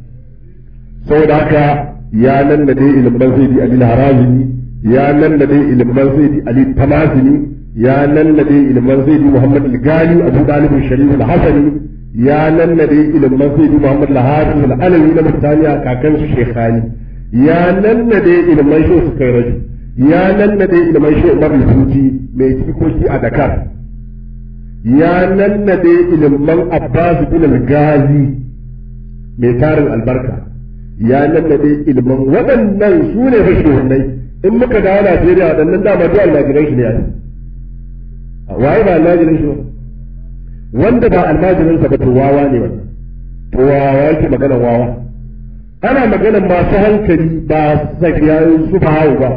saboda haka ya nan da dai ilmin sayyidi Ali Harazimi ya nan da dai ilmin sayyidi Ali Tamazini ya nan da dai ilmin sayyidi Muhammad Al-Gali Abu Talib Sharif Al-Hasani ya nannade ilimin sayyidi Muhammad Lahafi al-Alawi na Murtaniya kakan su Shekhani ya nannade ilimin shi su kai raji ya nannade ilimin shi Umar al-Futi mai cikoki a Dakar ya nannade ilimin Abbas bin al-Ghazi mai tarin albarka ya nannade ilimin waɗannan su ne fashe wannan in muka dawo Najeriya waɗannan dama duk almajiran shi ne a waye ba almajiran shi ba wanda ba almajirinsa ba to wawa ne wannan to wawa yake maganar wawa ana maganar masu hankali ba sakiyayen su ba hau ba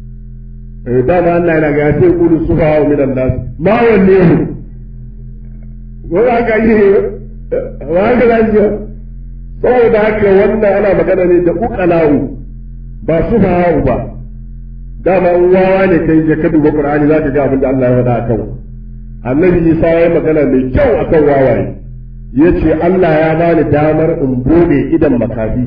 dama Allah yana ga sai kudu su ba hau minan nasu ma wanne ne wani haka yi wa haka za shi saboda haka wannan ana magana ne da ukalawu ba su ba hau ba dama wawa ne kai je ka duba Qur'ani zaka ga abin da Allah ya faɗa akan annabi isa ya magana mai kyau akan wawaye ya ce Allah ya bani damar in bude idan makafi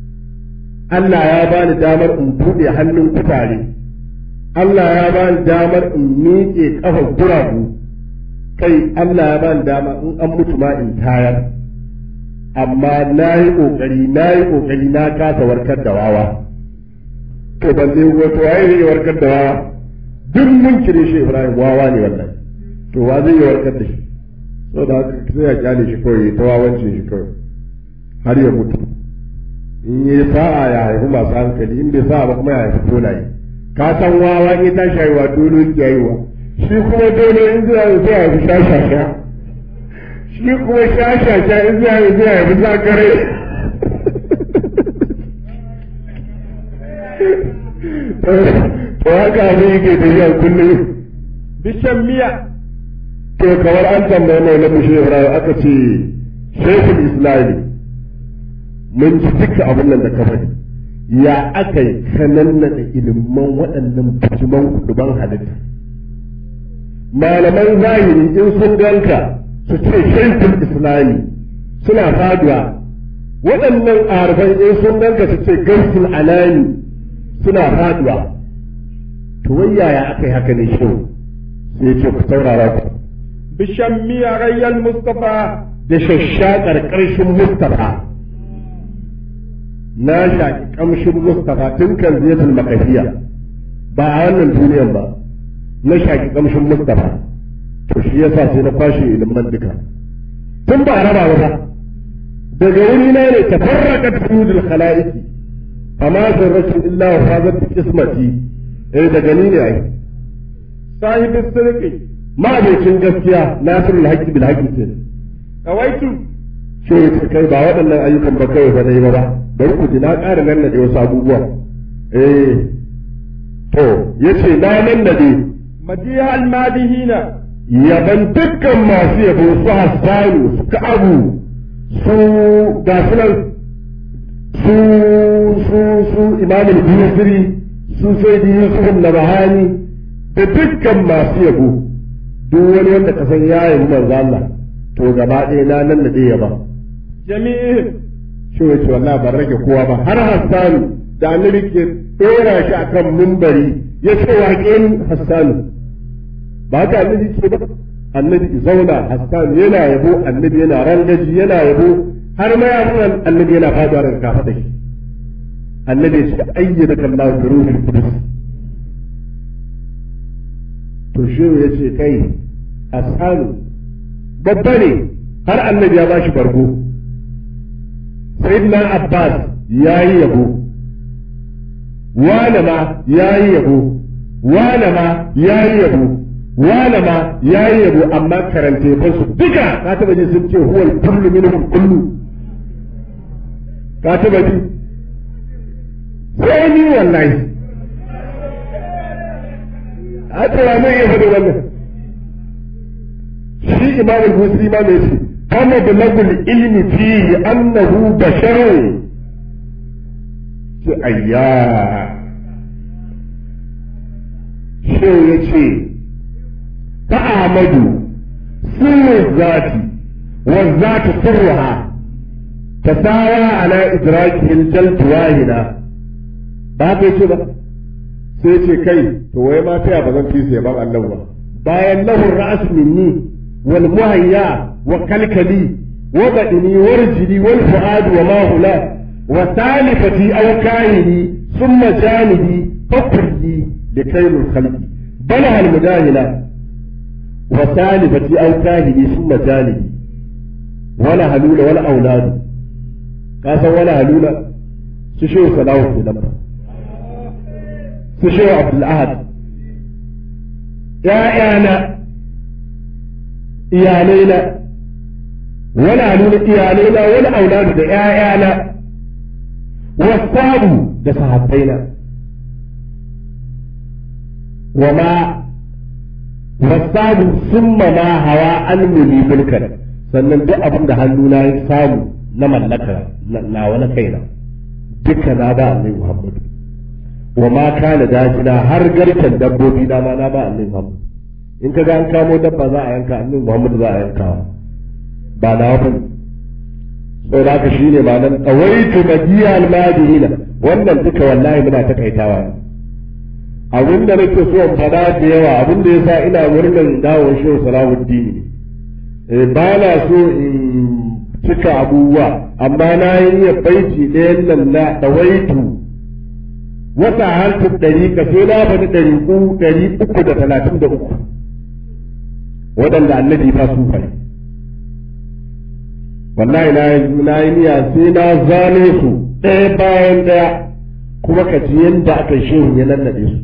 Allah ya bani damar in bude hannun kutare Allah ya bani damar in miƙe ƙafar guragu kai Allah ya bani dama in an mutu ma in tayar amma na yi ƙoƙari na yi ƙoƙari na kasa warkar da wawa to ban zai wato waye zai warkar da wawa duk mun kire shi Ibrahim wawa ne wallahi to wa zai yi warkar da shi so da haka sai ya kyale shi kawai ta wawancin shi kawai har ya mutu in yi sa'a ya haifi masu hankali in bai sa'a ba kuma ya haifi tolaye ka san wawa in ta shayuwa dole ki haihuwa shi kuma dole in zai haifi sai ya haifi shashasha shi kuma shashasha in zai haifi sai ya haifi zakare to haka abin yake tafiya kullum bishan miya to kamar an tambaye mai na mushe Ibrahim aka ce shekul islami mun ji duka abin nan da ka faɗi ya aka yi kananna da ilimin waɗannan bijiman kuduban halitta malaman zahiri in sun ganka su ce shekul islami suna faduwa waɗannan arfan in sun ganka su ce gaisul alani suna faduwa to wai yaya aka yi haka ne shi sai ce ku saurara ku bishan miya rayyal mustafa da shashshakar ƙarshen Mustapha na shaƙi ƙamshin Mustapha tun kan ziyatul makafiya ba a wannan duniyan ba na shaƙi ƙamshin Mustapha to shi yasa sai na kwashe ilimin duka tun ba a raba ba daga wuri na ne tafarraqat fudul khalaiqi amma zarratu illa wa fazat bi qismati eh daga ni ne ai sahibin sirki ma'abocin gaskiya nasirul haqqi bil haqqi ce kawaitu shi ya ce kai ba waɗannan ayyukan ba kawai ba dai ba ba bari ku ji na ƙara nan da wasu abubuwa eh to yace na nan da dai madiha almadihina yaban dukkan masu yabo su hassanu su ka'abu su ga sunan su su su imamul busiri su sai da yusuf na bahani da dukkan masu yabo duk wani wanda ka san ya yi manzo Allah to gaba ɗaya na nan da ɗaya ba jami'ihim shi wace wallahi ban rage kowa ba har hassanu da annabi ke ɗora shi akan mimbari ya ce waƙen hassanu ba haka annabi ke ba annabi zauna hassanu yana yabo annabi yana rangaji yana yabo har ma ya nuna annabi yana faduwa daga kafa da shi annabi ya ce ayyana kallahu bi ruhul qudus to shi ya ce kai hassanu babba ne har annabi ya bashi bargo sayyidina abbas ya yi yabo wane ma ya yi yabo wane ma ya yi yabo wane ma ya yi yabo amma karanta yabon su duka ka taba ji sun ce huwal kullu minhum kullu ka taba ji sai ni wallahi a tsaya mai iya faɗi wannan shi imam al-busri ma mai ce kama da lagul ilmi fi annahu basharun ce ayya shi ya ce ta amadu sirrin zati wa zati sirruha ta sawa ala idrakihin jaltu wahina ba ka ce ba sai ce kai to wai ma ta ba zan fi sai ban Allah ba bayan lahur ra'as minni wal muhayya wa kalkali wa badini warjili wal fuad wa ma hula wa salifati aw kahini thumma janibi fakulli likaylul khalqi bala al mudahila wa salifati aw kahini thumma janibi wala halula wala auladu ka san wala halula su shi salawu ke nan su shi abdul ahad ‘ya'yana, iyalaina, wani nuna iyalaina wani auladu da ‘ya'yana, wasabu da sahabbaina, wa ma wasabu sun ma hawa an muli mulkan sannan duk abin da hannuna ya samu na mallaka na wani kaina duka na ba annabi Muhammadu. wa ma kana dajina har garken dabbobi na ma na ba annabi Muhammad in ka ga an kamo dabba za a yanka annabi Muhammad za a yanka ba na wani sai da haka shine ma nan tawaitu magiya almadina wannan duka wallahi muna takaitawa ne abin da nake so in faɗa da yawa abin da yasa ina murnar dawon shehu salahuddin eh ba na so in cika abubuwa amma na yi baiti ɗayan nan na tawaitu wata harfin ɗari ka sai na faɗi ɗari ɗari uku da talatin da uku waɗanda annabi ba su fari wallahi na yi na yi niyya sai na zane su ɗaya bayan ɗaya kuma ka ji yadda aka shehu ya nannaɗe su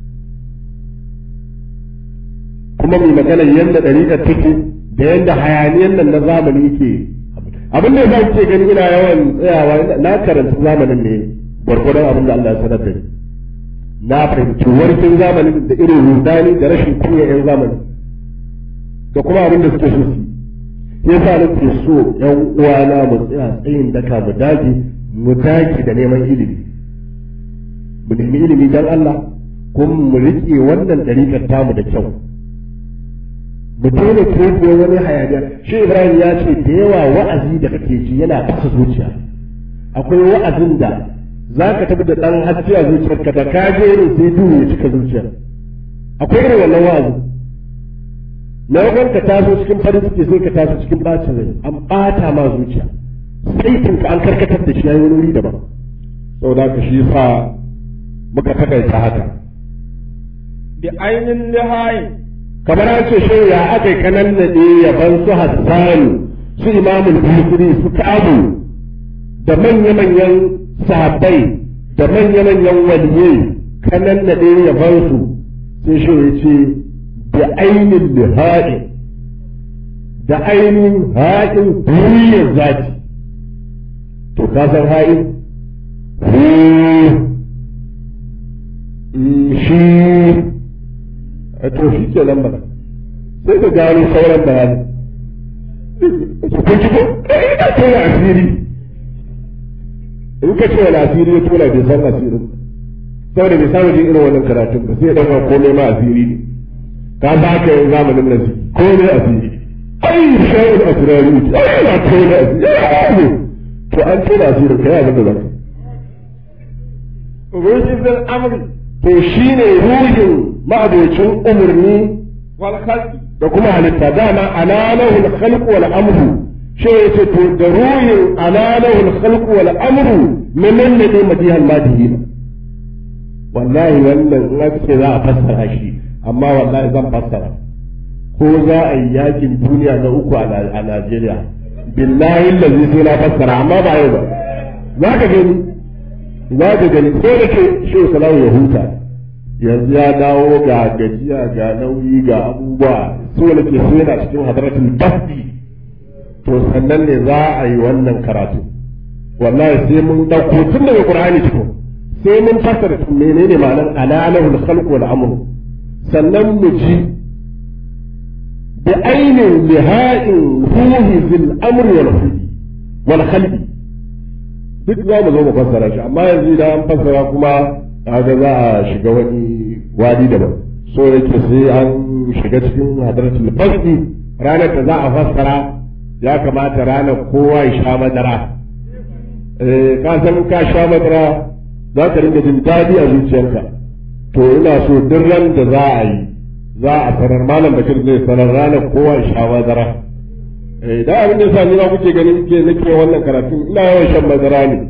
kuma mai magana yadda ɗariƙar take da yadda hayaniyan nan na zamani yake abin da ya ce gani ina yawan tsayawa na karanta zamanin ne gwargwadon abin da Allah ya sanar da ni na fahimci warkin zamanin da irin rudani da rashin kunya yan zamani da kuma abin da suke so su ya sa nake so yan uwana mu tsaya tsayin daka mu dage mu dage da neman ilimi mu nemi ilimi dan Allah kuma mu riƙe wannan dariƙar tamu da kyau mu daina kirkiyo wani hayaniya shi Ibrahim ya ce da yawa wa'azi da kake ji yana fasa zuciya akwai wa'azin da za ka tafi da ɗan haske a zuciyarka da ka je irin sai duhu ya cika zuciyar akwai irin wannan wa'azi na wajen ka taso cikin farin ciki sai ka taso cikin bacin rai an ɓata ma zuciya sai ka an karkatar da shi ya yi wani wuri daban saboda ka shi sa muka takaita haka bi ainin lihayi kamar an ce shi ya aka kanan naɗe yaban su hassanu su imamul busiri su kabu da manya-manyan sahabbai da manya-manyan waliyai kanan da ɗaya ya bar su sai shi ya ce da ainin liha'in da ainihin ha'in huriyar zati to ka san ha'in shi to shi ke nan ba sai ka gano sauran bayani su kun ci ko ina tona asiri in ka ce wani asiri ya tona bai san asirin saboda bai samu jin irin wannan karatun ba sai ya ɗauka komai ma asiri ne ka ba ka yin zamanin nan komai asiri ai shayar asirari ai na tona asiri to an tona asirin ka yi abin da zaka ruhin zan amri to shine ruhin ma'abocin umarni wal khalqi da kuma halitta dama alalahul khalq wal amru shi yace to da ruhin alalahul khalq wal amru minan ne dai madihal madihin wallahi wannan in aka ce za a fassara shi amma wallahi zan fassara ko za a yi yakin duniya na uku a Najeriya billahi lazi sai na fassara amma ba yau ba za ka gani za ka gani ko da ke shi salamu ya huta yanzu ya dawo ga gajiya ga nauyi ga abubuwa so da ke so yana cikin hadaratul basdi to sannan ne za a yi wannan karatu wallahi sai mun dauko tun daga qur'ani cikin sai mun fassara menene ma'anar alalahul khalq wal amr sannan mu ji bi ainin liha'in ruhi zil amr wal khalqi wal khalqi duk za mu zo mu fassara shi amma yanzu idan an fassara kuma kaga za a shiga wani wadi daban so yake sai an shiga cikin hadratul fasdi ranar da za a fassara ya kamata ranar kowa ya sha madara eh ka san ka sha madara za ka ringa jin daɗi a zuciyarka to ina so duk ran da za a yi za a sanar malam bakir zai sanar ranar kowa ya sha madara eh da abin da yasa ni ma kuke ganin ke nake wannan karatu ina yawan shan madara ne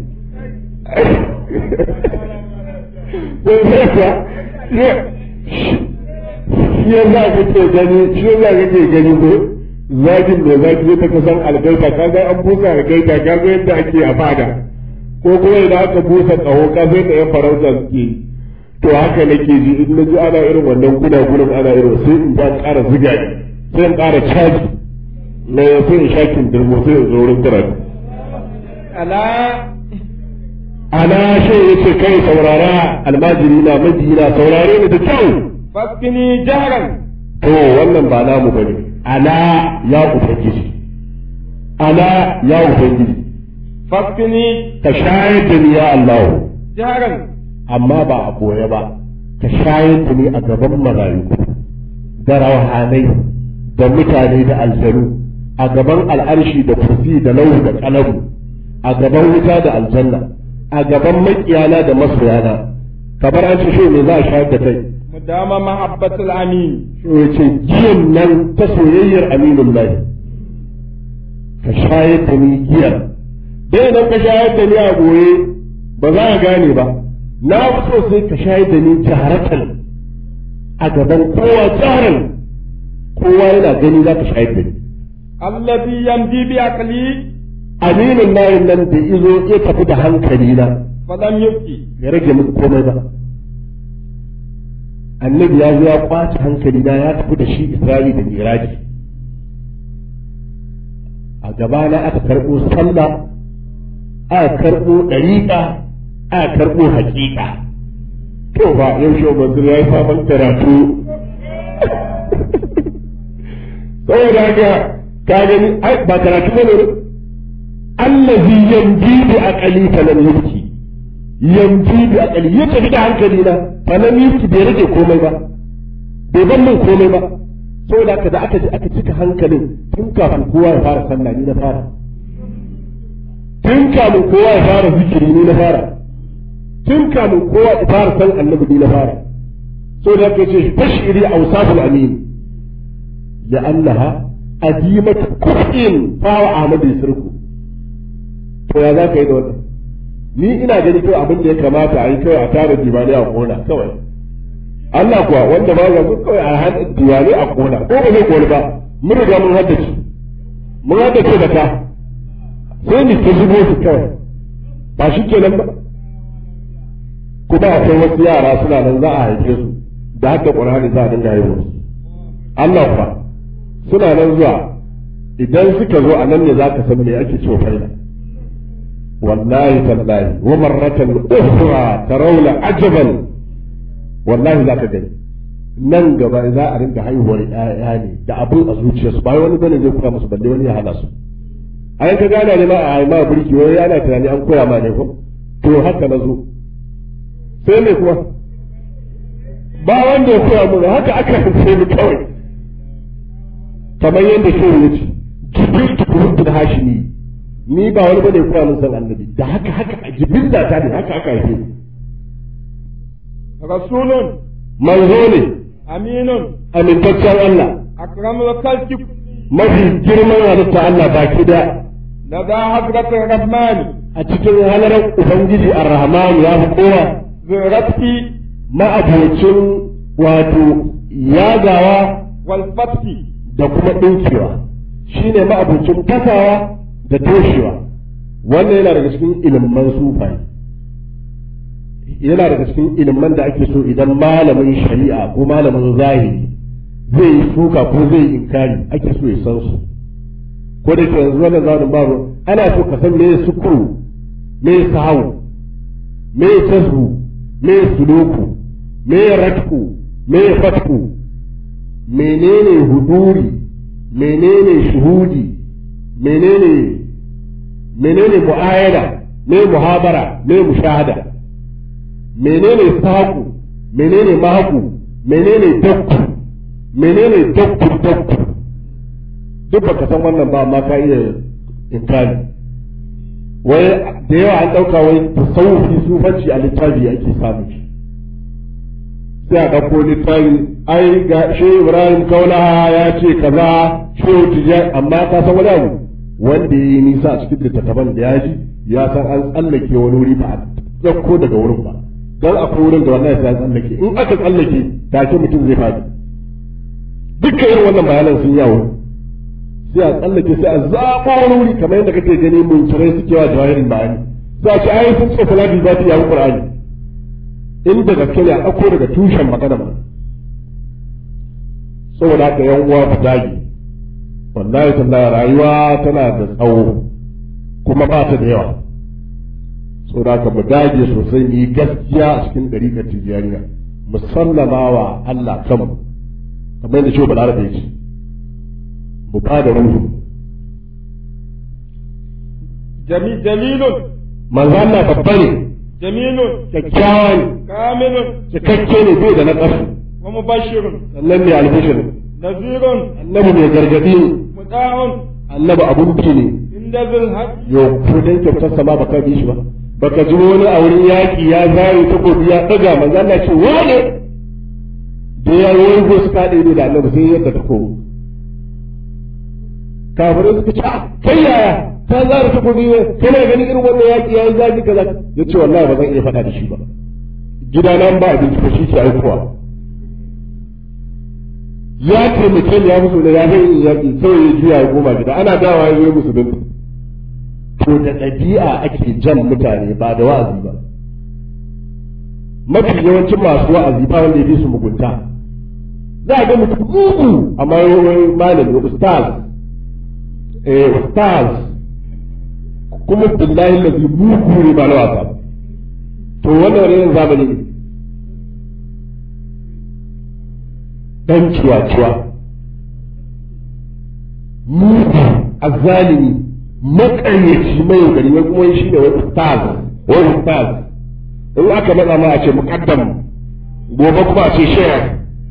shi ya za ka ke gani shi ya za ka ke gani ko zakin da zaki zai ta kasan algaita ka ga an busa algaita ka ga yadda ake a fada ko kuma idan aka busa tsawo ka zai da yan farauta suke to haka nake ji in na ji ana irin wannan guna gunan ana irin sai in ba ƙara ziga sai in ƙara caji na sai in shakin dirmo sai in zo wurin karatu ala ana shi yace kai saurara almajiri na majina saurare ni da kyau faskini jaran to wannan ba namu bane ana ya ubangiji ana ya ubangiji faskini ka shayar da ni ya Allah jaran amma ba a boye ba ka shayar da ni a gaban marayu da rawahanai da mutane da aljanu a gaban al'arshi da kursi da lau da kalamu a gaban wuta da aljanna a gaban makiyana da masoyana kamar an ce shi me za a shayar da kai mudama mahabbatul amin shi ya ce giyan nan ta soyayyar aminin lahi ka shayar da ni giyar dai idan ka shayar da ni a goye ba za a gane ba na fi so sai ka shayar da ni jaharatan a gaban kowa jaharan kowa yana gani za ka shayar da ni alladhi yamdi bi aqli aminin layin nan da izo ya tafi da hankali na falam yubki ya rage min komai ba annabi ya zo ya kwace hankali na ya tafi da shi isra'i da miraji a gaba na aka karɓo sallah aka karɓo ɗariƙa aka karɓo haƙiƙa to ba yau shi manzur ya yi sabon karatu saboda haka ka gani ba karatu ne allazi yanji bi aqali falam yubki yanji bi aqali ya tafi da hankali na falam yubki bai rage komai ba bai ban min komai ba saboda haka da aka ji aka cika hankalin tun kafin kowa ya fara sallah ni na fara tun kafin kowa ya fara zikiri ni na fara tun kafin kowa ya fara san annabi ni na fara saboda haka ce bashiri awsaful amin ya annaha adimatu kufin fawa ahmadu sirku to ya za ka yi da wannan ni ina gani kawai abin da ya kamata a yi kawai a tara diwani a kona kawai Allah kuwa wanda ba ga kawai a hada diwani a kona ko ba zai koli ba mun riga mun haddace mun haddace da ta sai ni ta zubo su kawai ba shi kenan ba kuma akwai wasu yara suna nan za a haife su da haka ƙur'ani za a dinga yi musu Allah kuwa suna nan zuwa idan suka zo a nan ne za ka san me ake cewa faida wallahi tallahi wa marratan ukhra tarawla ajaban wallahi za ka gani nan gaba za a rinka haihuwar ƴaƴa ne da abin a zuciyarsu ba wani bane zai koya musu balle wani ya hana su ai ka gana ne ma a haima burki wai ana tunani an koya ma ne ko to haka na zo sai me kuma ba wanda ya koya mun haka aka sai mu kawai kamar yadda shi ya ce jibril tukurubun hashimi ni ba wani bane ya koya mun san annabi da haka haka jibril da ta ne haka aka haife rasulun manzo ne aminun amintaccen Allah akramul khalqi mafi girman halitta Allah baki da lada hadratir rahmani a cikin halarar ubangiji ar-rahman ya fi kowa zirati ma'abocin wato yagawa wal fathi da kuma ɗinkewa shine ma'abocin kasawa da toshewa wannan yana daga cikin ilimman sufai yana daga cikin ilimman da ake so idan malamin shari'a ko malamin zahiri zai yi suka ko zai yi inkari ake so ya san su ko da ke yanzu wannan zamanin babu ana so ka san me sukuru me sahawu me tasbu me suluku me ratku me fatku menene huduri menene shuhudi menene menene mu'ayada me muhabara me mushahada menene saku menene mahaku menene dakku menene dakku dakku duk baka san wannan ba amma ka iya inkari wai da yawa an ɗauka wai tasawufi sufanci a littafi ake samu shi sai a ɗauko littafi ai ga shi ibrahim kaulaha ya ce kaza shi tijan amma ka san wani abu wanda ya yi nisa a cikin littattafan da ya ji ya san an tsallake wani wuri ba a ɗauko daga wurin ba dan akwai wurin da wallahi sai an tsallake in aka tsallake take mutum zai faɗi dukkan irin wannan bayanan sun yawo sai a tsallake sai a zaɓo wani wuri kamar yadda kake gani mun kirai suke wa jawahirin bayani sai a ce ai sun ce salati za ta yi qur'ani in da gaske ne a ɗauko daga tushen magana ba saboda haka yan uwa ku dage wallahi tallahi rayuwa tana da tsawo kuma ba ta da yawa saboda haka mu dage sosai mu yi gaskiya a cikin ɗariƙar tijjaniya mu sallama wa Allah kanmu kamar yadda shi balarabe ya ce mu ba da ruhu jami jamilun manzo Allah babba ne jamilun kyakkyawa ne kamilun cikakke ne bai da na ƙasa wa mubashirun sannan mai albishir nazirun annabi mai gargadi ne muta'un annabi abun bi ne inda zul haq yau ko dan kyautar sama baka bi shi ba baka ji wani a wurin yaki ya zare takobi ya daga manzo Allah ce wane da ya yi wani gosu kaɗe ne da annabi sai yadda takobi kafirai suka ce "Ah, kai yaya ta zara takobi ne kana ganin irin wannan yaki ya yi zafi kaza ya ce wallahi ba zan iya faɗa da shi ba gidana ba abinci ba shi ke aikowa ya taimake ni ya musu da ya zai yi yaƙi sai ya juya ya goma gida ana dawa ya zo ya musu dinta to da ɗabi'a ake jan mutane ba da wa'azi ba mafi yawancin masu wa'azi ba wanda ya fi su mugunta za a ga mutum mugu amma wani malami ustaz eh ustaz kuma billahi lazi mugu ne ba na wasa ba. to wannan wani irin zamani ne dan ciwa-ciwa mugu azzalimi makaryaci mai gari wai kuma shi ne wai ustaz wai ustaz in aka matsa ma a ce muqaddam gobe kuma a ce shayar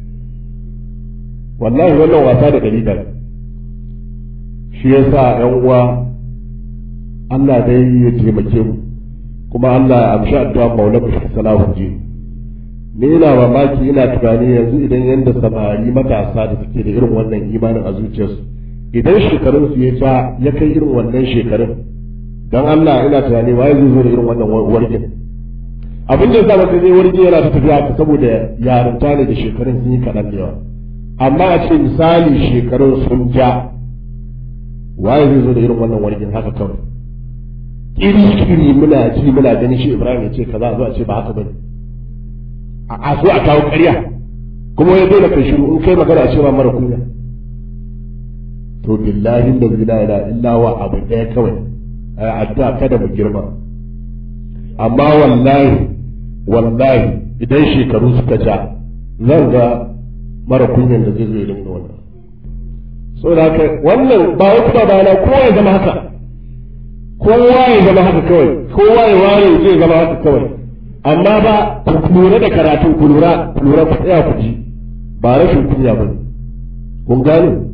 wallahi wannan wasa da dalila shi yasa yan uwa Allah dai ya taimake mu kuma Allah ya amshi addu'a maulana shi salahu ji ni ina mamaki ina tunani yanzu idan yanda samari matasa da suke da irin wannan imanin a zuciyarsu idan shekarun su ya ja ya kai irin wannan shekarun dan Allah ina tunani waye zai zo da irin wannan wargin abin da zama sai wargin yana ta tafiya haka saboda yarinta ne da shekarun sun yi kaɗan da yawa amma a ce misali shekarun sun ja waye zai zo da irin wannan wargin haka kawai iri-iri muna ji muna ganin shi Ibrahim ya ce kaza a zo a ce ba haka bane a so a kawo ƙarya kuma ya dole kai shiru in kai magana a cewa mara kunya to billahi da la ilaha illa wa abu ɗaya kawai ai addu'a kada mu girma amma wallahi wallahi idan shekaru suka ja zan ga mara kunyan da zai zo irin da wannan so da haka wannan ba wasu ba bana kowa ya zama haka kowa ya zama haka kawai kowa ya ware zai zama haka kawai amma ba ku lura da karatun ku lura ku lura ku tsaya ku ji ba rashin kunya ba kun gane